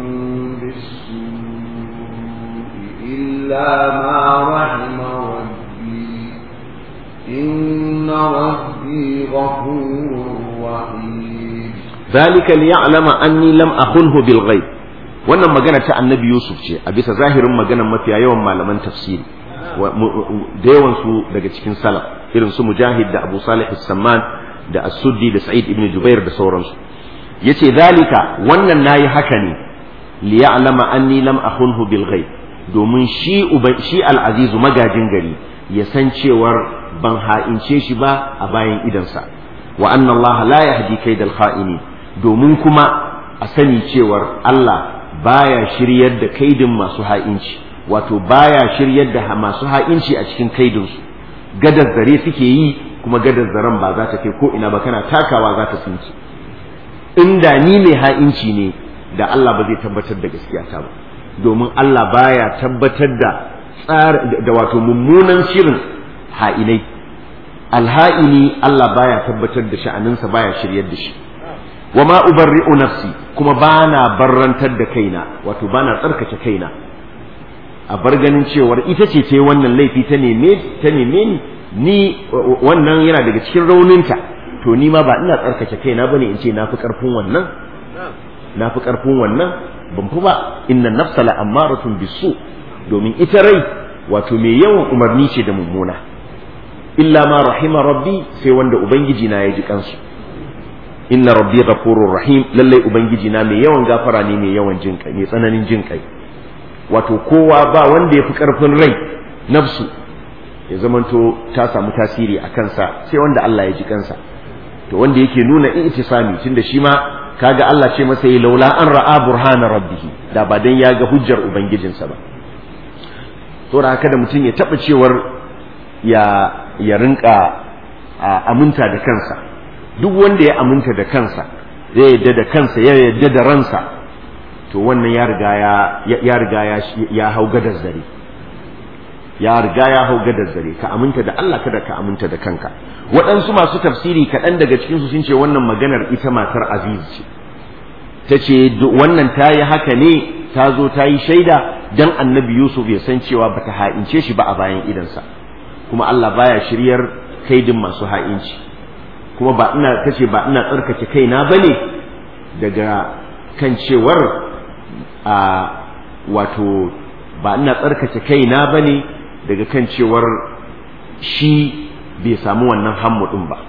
بالسوء إلا ما رحم ربي إن ربي غفور رحيم ذلك ليعلم أني لم أخنه بالغيب wannan magana ta annabi yusuf ce a bisa zahirin maganar mafiya yawan malaman tafsiri da yawan su daga cikin salaf irin su mujahid da abu salih samman da as-suddi da sa'id ibn jubair da sauransu yace zalika wannan nayi haka ne li ya'lama anni lam akhunhu bil ghaib domin shi shi al-aziz magajin gari ya san cewar ban ha'ince shi ba a bayan idansa wa anna allaha la yahdi kaidal kha'ini domin kuma a sani cewar Allah baya shiryar da kaidin masu ha'inci wato baya shiryar da masu ha'inci a cikin kaidinsu gadar zare suke yi kuma gadar zaren ba za ta kai ko ina ba kana takawa za ta tsinci inda ni mai ha'inci ne da Allah ba zai tabbatar da gaskiya ta ba domin Allah baya tabbatar da tsar da wato mummunan shirin ha'inai alha'ini Allah baya tabbatar da sha'aninsa baya shiryar da shi wa ma ubarri'u nafsi kuma bana barrantar da kaina wato bana tsarkake kaina a bar ganin cewar ita ce ta wannan laifi ta neme ta neme ni ni wannan yana daga cikin rauninta to ni ma ba ina tsarkake kaina bane in ce na fi karfin wannan na fi karfin wannan ban fi ba inna nafsa la ammaratun bisu domin ita rai wato mai yawan umarni ce da mummuna illa ma rahima rabbi sai wanda ubangiji na ya ji kansu inna rabbi ghafurur rahim lallai ubangiji na mai yawan gafara ne mai yawan jin kai mai tsananin jin kai wato kowa ba wanda ya fi karfin rai nafsu ya zamanto ta samu tasiri a kansa sai wanda Allah ya ji kansa to wanda yake nuna i'tisami tunda shi ma kaga Allah ce masa yi laula an ra'a burhana rabbih da ba dan ya ga hujjar ubangijinsa ba to da haka da mutum ya taba cewar ya ya rinka aminta da kansa duk wanda ya aminta da kansa ya yadda da kansa ya yadda da ransa to wannan ya riga ya ya riga ya ya hau gadar zare ya riga ya hau gadar zare ka aminta da Allah kada ka aminta da kanka waɗansu masu tafsiri kaɗan daga cikin su sun ce wannan maganar ita matar aziz ce ta ce wannan ta yi haka ne ta zo ta yi shaida dan annabi yusuf ya san cewa bata ha'ince shi ba a bayan idansa kuma Allah baya shiryar kaidin masu ha'inci kuma ba ina kace ba ina tsarkake kaina bane daga kan cewar a wato ba ina tsarkake kaina bane daga kan cewar shi bai samu wannan hammu din ba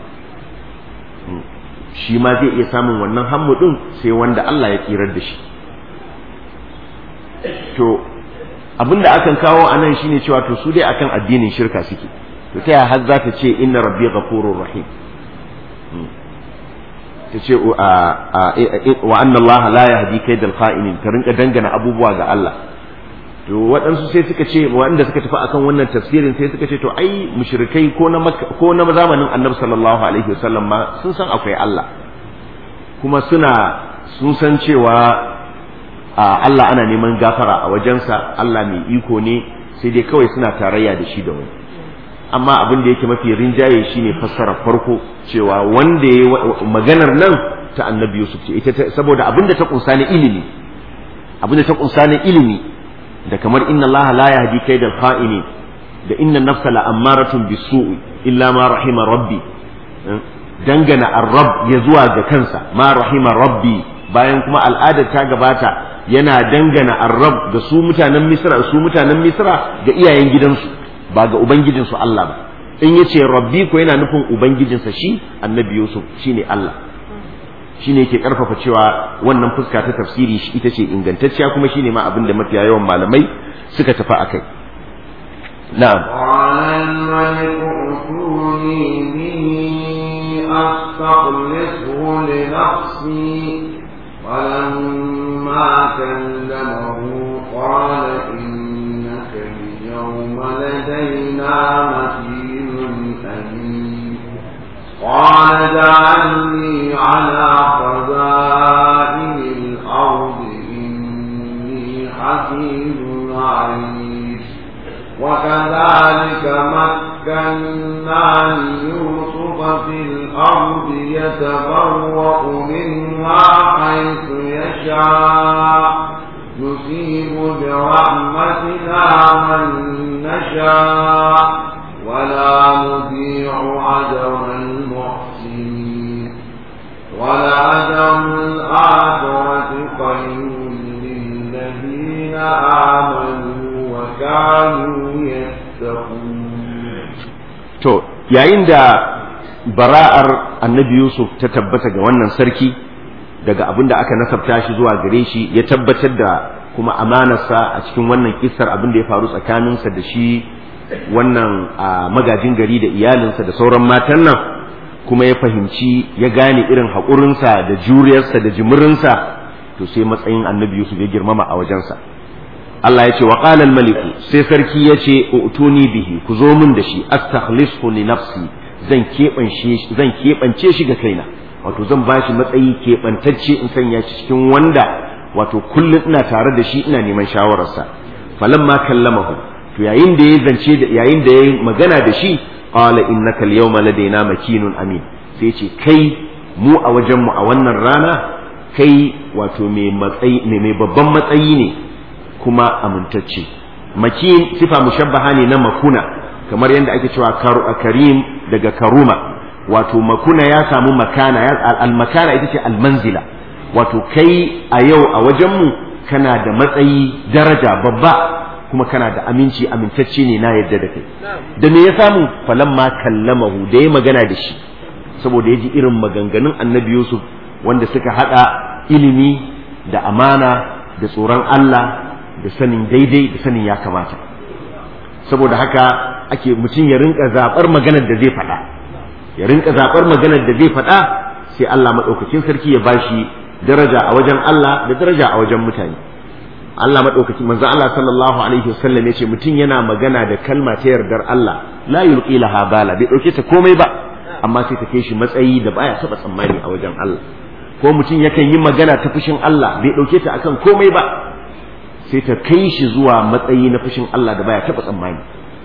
shi ma zai iya samun wannan hammu din sai wanda Allah ya tsirar da shi to abinda akan kawo anan shine cewa to su dai akan addinin shirka suke to ta har za ta ce inna rabbi ghafurur rahim ta ce wa anna Allah la yahdi kaidal kha'inin ta rinka dangana abubuwa ga Allah to waɗansu sai suka ce waɗanda suka tafi akan wannan tafsirin sai suka ce to ai mushrikai ko na ko na zamanin annabi sallallahu alaihi wasallam ma sun san akwai Allah kuma suna sun san cewa Allah ana neman gafara a wajensa Allah mai iko ne sai dai kawai suna tarayya da shi da wani amma abin da yake mafi rinjaye shine fassara farko cewa wanda ya maganar nan ta annabi Yusuf ce ita saboda abin da ta kunsa ne ilimi abin da ta kunsa ne ilimi da kamar inna Allah la yahdi kaidal kha'ini da inna nafsa la ammaratun bisu'i illa ma rahima rabbi dangana ar-rabb ya zuwa ga kansa ma rahima rabbi bayan kuma al'adar ta gabata yana dangana ar-rabb da su mutanen Misra su mutanen Misra ga iyayen gidansu ba ga ubangijinsu Allah ba in yace rabbi ko yana nufin ubangijinsa shi annabi Yusuf shine Allah shine yake karfafa cewa wannan fuska ta tafsiri shi ita ce ingantacciya kuma shine ma abin da mafiya yawan malamai suka tafi akai na'am أستخلصه لنفسي فلما كلمه قال إنك اليوم لدينا مكين أمين قال جعلني على خزائن الأرض إني حفيظ عليم وكذلك مكنا ليوسف في الأرض يتبوأ منها حيث يشاء نصيب برحمتنا من نشاء ولا نضيع أجر المحسنين ولأجر الآخرة خير للذين آمنوا وكانوا يتقون to yayin da bara'ar annabi Yusuf ta tabbata ga wannan sarki daga abin da aka nasabta shi zuwa gare shi ya tabbatar da kuma amanarsa a cikin wannan kissar abin da ya faru tsakaninsa da shi wannan magajin gari da iyalinsa da sauran matan nan kuma ya fahimci ya gane irin haƙurinsa da juriyarsa da jimirinsa to sai matsayin annabi Yusuf ya girmama a wajensa Allah ya ce wa qala maliku sai sarki ya ce utuni bihi ku zo min da shi astakhlisu li nafsi zan keɓance zan keɓance shi ga kaina wato zan bashi matsayi keɓantacce in sanya shi cikin wanda wato kullum ina tare da shi ina neman shawararsa falamma kallamahu to yayin da ya zance da yayin da ya magana da shi qala innaka al-yawma ladaina makinun amin sai ce kai mu a wajen mu a wannan rana kai wato mai matsayi mai babban matsayi ne kuma amintacce makin sifa mushabbaha ne na makuna kamar yadda ake cewa karim daga karuma wato makuna ya samu makana al-makana ita ce al-manzila wato kai a yau a wajenmu kana da matsayi daraja babba kuma kana da aminci amintacce ne na yadda da kai da me ya samu falamma kallamahu da ya magana da shi saboda ya ji irin maganganun annabi yusuf wanda suka hada ilimi da amana da tsoron allah da sanin daidai da sanin ya kamata saboda haka ake mutum ya rinka zaɓar maganar da zai faɗa ya rinka zaɓar maganar da zai faɗa sai Allah maɗaukakin sarki ya bashi daraja a wajen Allah da daraja a wajen mutane Allah maɗaukakin manzon Allah sallallahu alaihi wasallam ya ce mutum yana magana da kalma ta yardar Allah la yulqi laha bala bai ɗauke ta komai ba amma sai ta kai shi matsayi da baya taɓa tsammani a wajen Allah ko mutum yakan yi magana ta fushin Allah bai ɗauke ta akan komai ba sai ta kai shi zuwa matsayi na fushin Allah da baya taɓa tsammani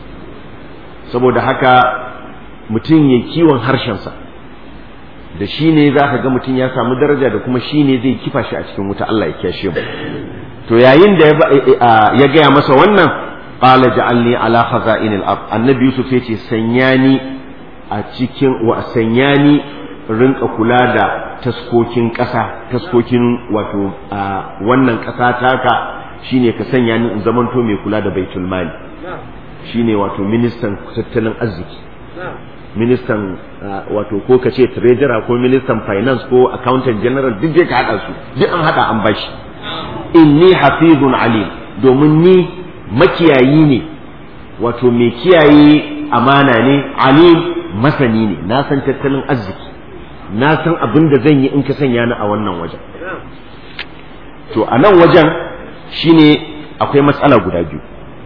saboda haka mutum ya kiwon harshensa da shi ne za ka ga mutum ya samu daraja da kuma shi ne zai kifa shi a cikin wuta Allah ya kyashe mu to yayin da ya gaya masa wannan qala ja'alni ala khaza'inil ard annabi yusuf yace sanya ni a cikin wa sanya ni rinka kula da taskokin ƙasa taskokin wato wannan ƙasa taka shine ka sanya ni in zamanto mai kula da baitul mali shine wato ministan tattalin arziki ministan wato ko ka ce treasurer ko ministan finance ko accountant general duk dai ka hada su duk an hada an bashi inni hafizun alim domin ni makiyayi ne wato mai kiyaye amana ne alim masani ne na san tattalin arziki na san abin da zan yi in ka sanya ni a wannan wajen to a nan wajen shine akwai matsala guda biyu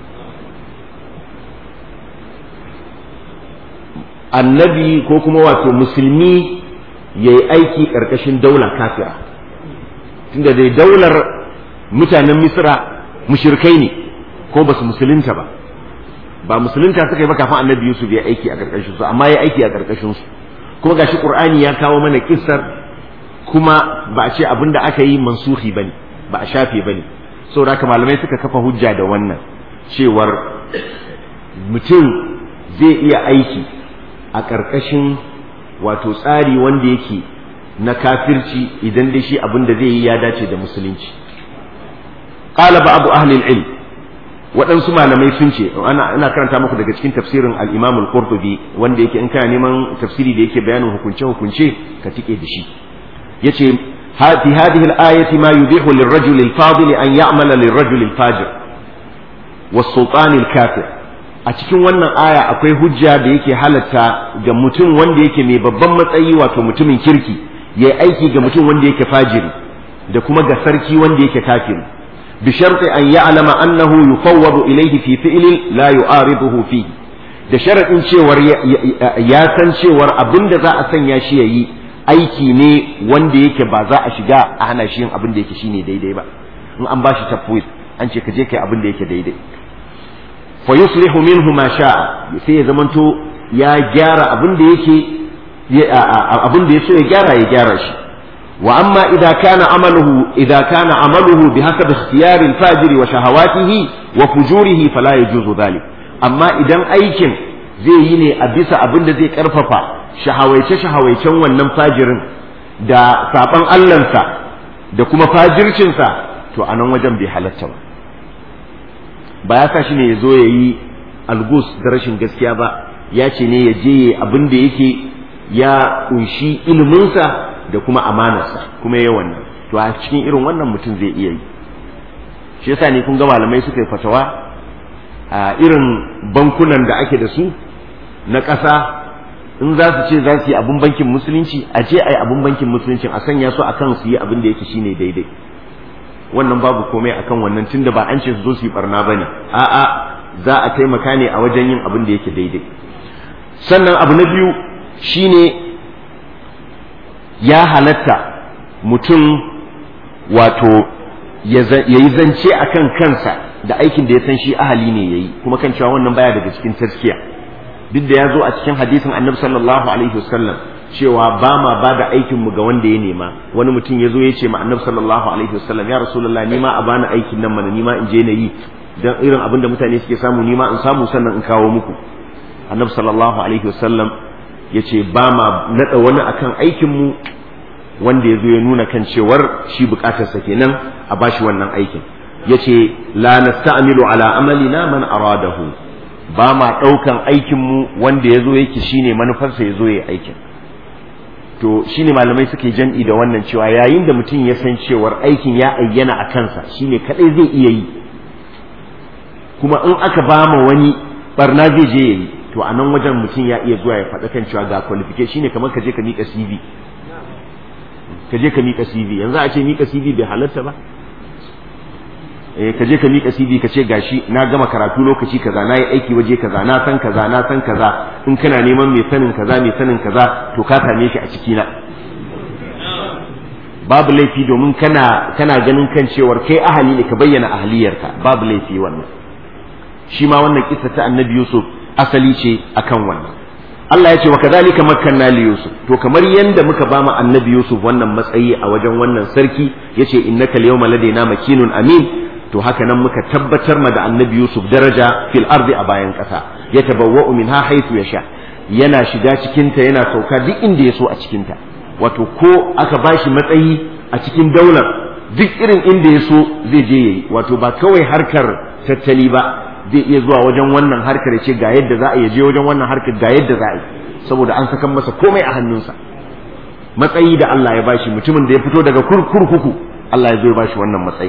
annabi ko kuma wato musulmi ya yi aiki ƙarƙashin daular kafira tunda dai daular mutanen misra mushirkai ne ko ba su musulunta ba ba musulunta suka yi ba kafin annabi yusuf ya aiki a ƙarƙashin su amma ya aiki a ƙarƙashin su kuma gashi qur'ani ya kawo mana kissar kuma ba a ce abin da aka yi mansuhi bane ba a shafe bane saboda haka malamai suka kafa hujja da wannan cewar mutum zai iya aiki a ƙarƙashin wato tsari wanda yake na kafirci idan dai shi abin da zai yi ya dace da musulunci qala ba abu ahli ilm waɗansu malamai sun ce ana ina karanta muku daga cikin tafsirin al-Imam al-Qurtubi wanda yake in kana neman tafsiri da yake bayanin hukunce hukunce ka tike da shi yace fi hadhihi al-ayati ma yubihu lir-rajuli al-fadil an ya'mala lir-rajuli al-fajir was-sultan al-kafir a cikin wannan aya akwai hujja da yake halatta ga mutum wanda yake mai babban matsayi wato mutumin kirki yayi aiki ga mutum wanda yake fajiri da kuma ga sarki wanda yake kafiri بشرط أن يعلم أنه يفوض إليه في فعل لا يعارضه فيه da sharaɗin cewar ya san cewar abin da za a sanya shi ya yi aiki ne wanda yake ba za a shiga a hana shi yin abin da yake shine daidai ba in an bashi tafwid an ce ka je kai abin da yake daidai fa yuslihu minhu ma sha'a sai ya zamanto ya gyara abin da yake abin da ya so ya gyara ya gyara shi وأما إذا كان عمله إذا كان عمله بحسب اختيار الفاجر وشهواته وفجوره فلا يجوز ذلك أما إذا أيكن zai yi ne a bisa abin da zai karfafa shahawaice-shahawaicen wannan fajirin da saban Allahnsa da kuma fajircinsa to a nan wajen bai halatta ba ba ya sa shi ne ya zo ya yi algus da rashin gaskiya ba ya ce ne ya je abin da yake ya kunshi iliminsa da kuma amanarsa kuma yayi wannan to a cikin irin wannan mutum zai iya yi shi yasa ne kun ga malamai suka yi fatawa a irin bankunan da ake da su na ƙasa in za su ce za su yi abin bankin musulunci a ce a yi abin bankin musulunci a sanya su akan su yi abin da yake shine daidai wannan babu komai akan wannan tunda ba an ce su zo su yi barna bane a'a za a taimaka ne a wajen yin abin da yake daidai sannan abu na biyu shine ya halatta mutum wato ya yi zance a kan kansa da aikin da ya san shi ahali ne ya yi kuma kan cewa wannan baya daga cikin taskiya duk da ya zo a cikin hadisin annabi sallallahu alaihi wasallam cewa ba ma ba da aikin mu ga wanda ya nema wani mutum ya zo ya ce ma annabi sallallahu alaihi wasallam ya rasulullah ni ma a bani aikin nan mana ni ma in je na yi dan irin abin da mutane suke samu ni ma in samu sannan in kawo muku annabi sallallahu alaihi wasallam ya ce ba ma naɗa wani akan aikinmu wanda ya zo ya nuna kan cewar shi bukatarsa kenan a bashi wannan aikin ya ce la nasta'milu ala amalina man aradahu ba ma ɗaukan aikinmu wanda ya zo yake shine manufarsa ya zo ya aikin to shine malamai suke jan'i da wannan cewa yayin da mutum ya san cewar aikin ya ayyana a kansa shine kadai zai iya yi kuma in aka ba ma wani barna zai je ya yi to a nan wajen mutum ya iya zuwa ya faɗa kan cewa ga qualification shine kamar ka je ka miƙa CV ka je ka miƙa CV yanzu a ce miƙa CV bai halatta ba eh ka je ka miƙa CV ka ce gashi na gama karatu lokaci kaza na yi aiki waje kaza na san kaza na san kaza in kana neman mai sanin kaza mai sanin kaza to ka same shi a ciki na babu laifi domin kana kana ganin kan cewar kai ahali ne ka bayyana ahaliyarka babu laifi wannan shi ma wannan kissa ta annabi Yusuf asali ce akan wannan Allah ya ce wa kadhalika makkanna li Yusuf to kamar yanda muka ba mu annabi Yusuf wannan matsayi a wajen wannan sarki yace innaka al-yawma ladaina makinun amin to haka nan muka tabbatar ma da annabi Yusuf daraja fil ardi a bayan kasa ya tabawwa'u minha haythu yasha yana shiga cikin ta yana sauka duk inda ya so a cikin ta wato ko aka bashi matsayi a cikin daular duk irin inda ya so zai je yayi wato ba kawai harkar tattali ba zai iya zuwa wajen wannan harkar ya ce ga yadda za a je wajen wannan harkar ga yadda za a yi saboda an sakan masa komai a hannunsa matsayi da Allah ya bashi mutumin da ya fito daga kurkuku Allah ya zo ya bashi wannan matsayi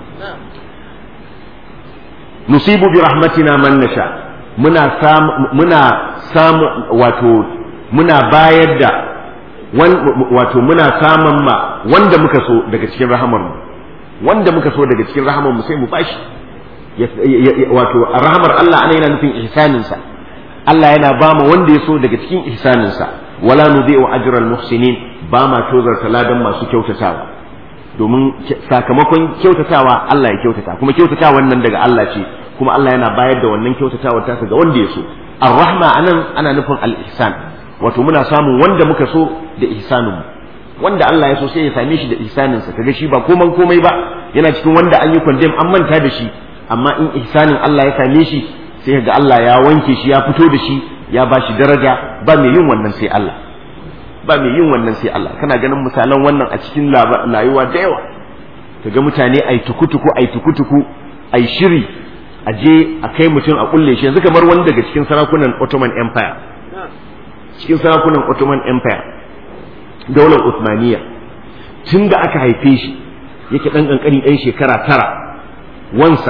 nusibu bi rahmatina man nasha muna samu muna samu wato muna bayar da wato muna samun ma wanda muka so daga cikin rahamar mu wanda muka so daga cikin rahamar mu sai mu bashi wato rahmar Allah ana yana nufin ihsaninsa Allah yana ba mu wanda ya so daga cikin ihsaninsa wala nudhi'u ajral muhsinin ba ma tozarta ladan masu kyautatawa domin sakamakon kyautatawa Allah ya kyautata kuma kyautatawa nan daga Allah ce kuma Allah yana bayar da wannan kyautatawar ta ga wanda ya so ar-rahma anan ana nufin al-ihsan wato muna samun wanda muka so da ihsanin wanda Allah ya so sai ya same shi da ihsaninsa kaga shi ba koman komai ba yana cikin wanda an yi condemn an manta da shi amma in ihsanin Allah ya same shi sai ga Allah ya wanke shi ya fito da shi ya ba shi daraja ba mai yin wannan sai Allah ba mai yin wannan sai Allah kana ganin misalan wannan a cikin layuwa da yawa kaga mutane ai tukutuku ai tukutuku ai shiri a je a kai mutum a kulle shi yanzu kamar wani daga cikin sarakunan Ottoman Empire cikin sarakunan Ottoman Empire daular Uthmaniyya tun da aka haife shi yake dan kankani dan shekara tara wansa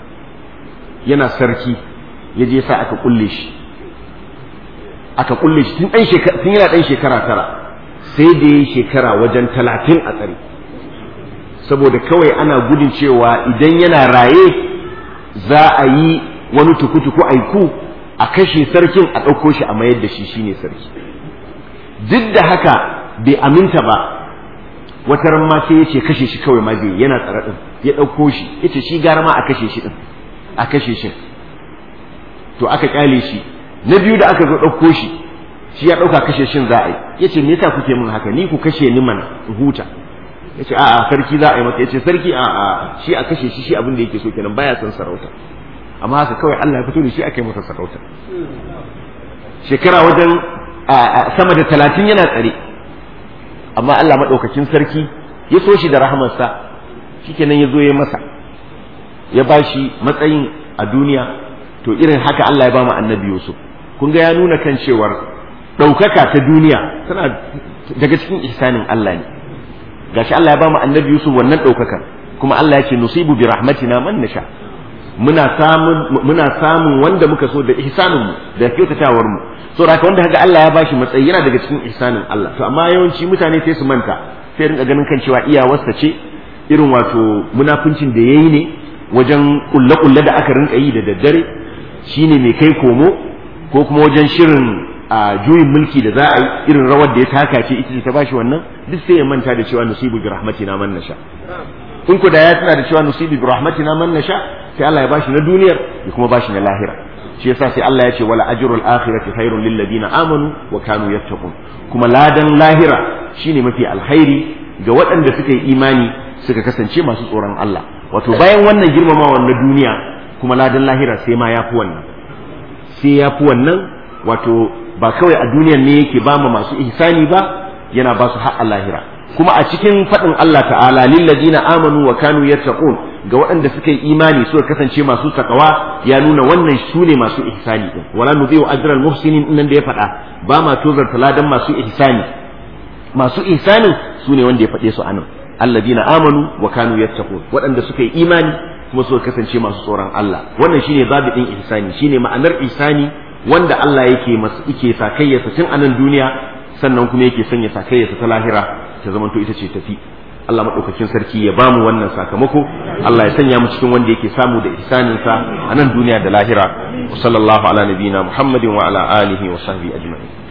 yana sarki ya je sa aka kulle shi aka kulle shi tun tun yana dan shekara tara sai da ya shekara wajen talatin a tsare saboda kawai ana gudun cewa idan yana raye za a yi wani tukutuku aiku a kashe sarkin a ɗauko shi a mayar da shi shine sarki duk da haka bai aminta ba wata ran ma sai ya ce kashe shi kawai ma zai yana tsare ɗin ya ɗauko shi ya ce shi gara ma a kashe shi ɗin a kashe shi to aka kyale shi na biyu da aka zo ɗauko shi shi ya ɗauka kashe shin za a yi ya ce me yasa kuke min haka ni ku kashe ni mana in huta ya ce a'a sarki za a yi masa ya ce sarki a'a shi a kashe shi shi abin da yake so kenan baya son sarauta amma haka kawai Allah ya fito da shi aka yi masa sarauta shekara wajen sama da talatin yana tsare amma Allah maɗaukakin sarki ya so shi da rahamarsa shikenan ya zo ya masa ya ba shi matsayin a duniya to irin haka Allah ya ba mu annabi Yusuf kun ga ya nuna kan cewar ɗaukaka ta duniya tana daga cikin ihsanin Allah ne gashi Allah ya ba mu annabi Yusuf wannan ɗaukakar kuma Allah ya ce nusibu bi rahmatina man nasha muna samun muna samun wanda muka so da ihsanin mu da kyautatawar mu so haka wanda kaga Allah ya bashi matsayi yana daga cikin ihsanin Allah to amma yawanci mutane sai su manta sai rinka ganin kan cewa iyawarsa ce irin wato munafincin da yayi ne wajen kulle-kulle da aka rinka yi da daddare shine mai kai komo ko kuma wajen shirin a juyin mulki da za a yi irin rawar da ya taka ce ita ce ta bashi wannan duk sai ya manta da cewa nusibu bi rahmatina man nasha in ku da ya tana da cewa nusibu bi rahmatina man nasha sai Allah ya bashi na duniyar ya kuma bashi na lahira shi yasa sai Allah ya ce wala ajrul akhirati khairul lil ladina amanu wa kanu yattaqun kuma ladan lahira shine mafi alkhairi ga waɗanda suka yi imani suka kasance masu tsoron Allah wato bayan wannan girmamawa na duniya kuma ladan lahira sai ma yafi wannan sai yafi wannan wato ba kawai a duniyar ne yake ba mu masu ihsani ba yana ba su har lahira kuma a cikin faɗin Allah ta'ala lillazina amanu wa kanu yattaqun ga waɗanda suka yi imani suka kasance masu takawa ya nuna wannan su ne masu ihsani din wala nudhi'u ajral muhsinin nan da ya faɗa ba ma tozar taladan masu ihsani masu ihsanin su ne wanda ya faɗe su anan alladina amanu wa kanu yattaqun waɗanda suka yi imani kuma suka kasance masu tsoron Allah wannan shine zabiɗin ihsani shine ma'anar ihsani wanda Allah yake masa yake sakayyarsa tun anan duniya sannan kuma yake sanya sakayyarsa ta lahira ta zamanto ita ce tafi Allah maɗaukakin sarki ya bamu wannan sakamako Allah ya sanya mu cikin wanda yake samu da ihsaninsa a nan duniya da lahira sallallahu ala nabiyina muhammadin wa ala alihi wa sahbihi ajma'in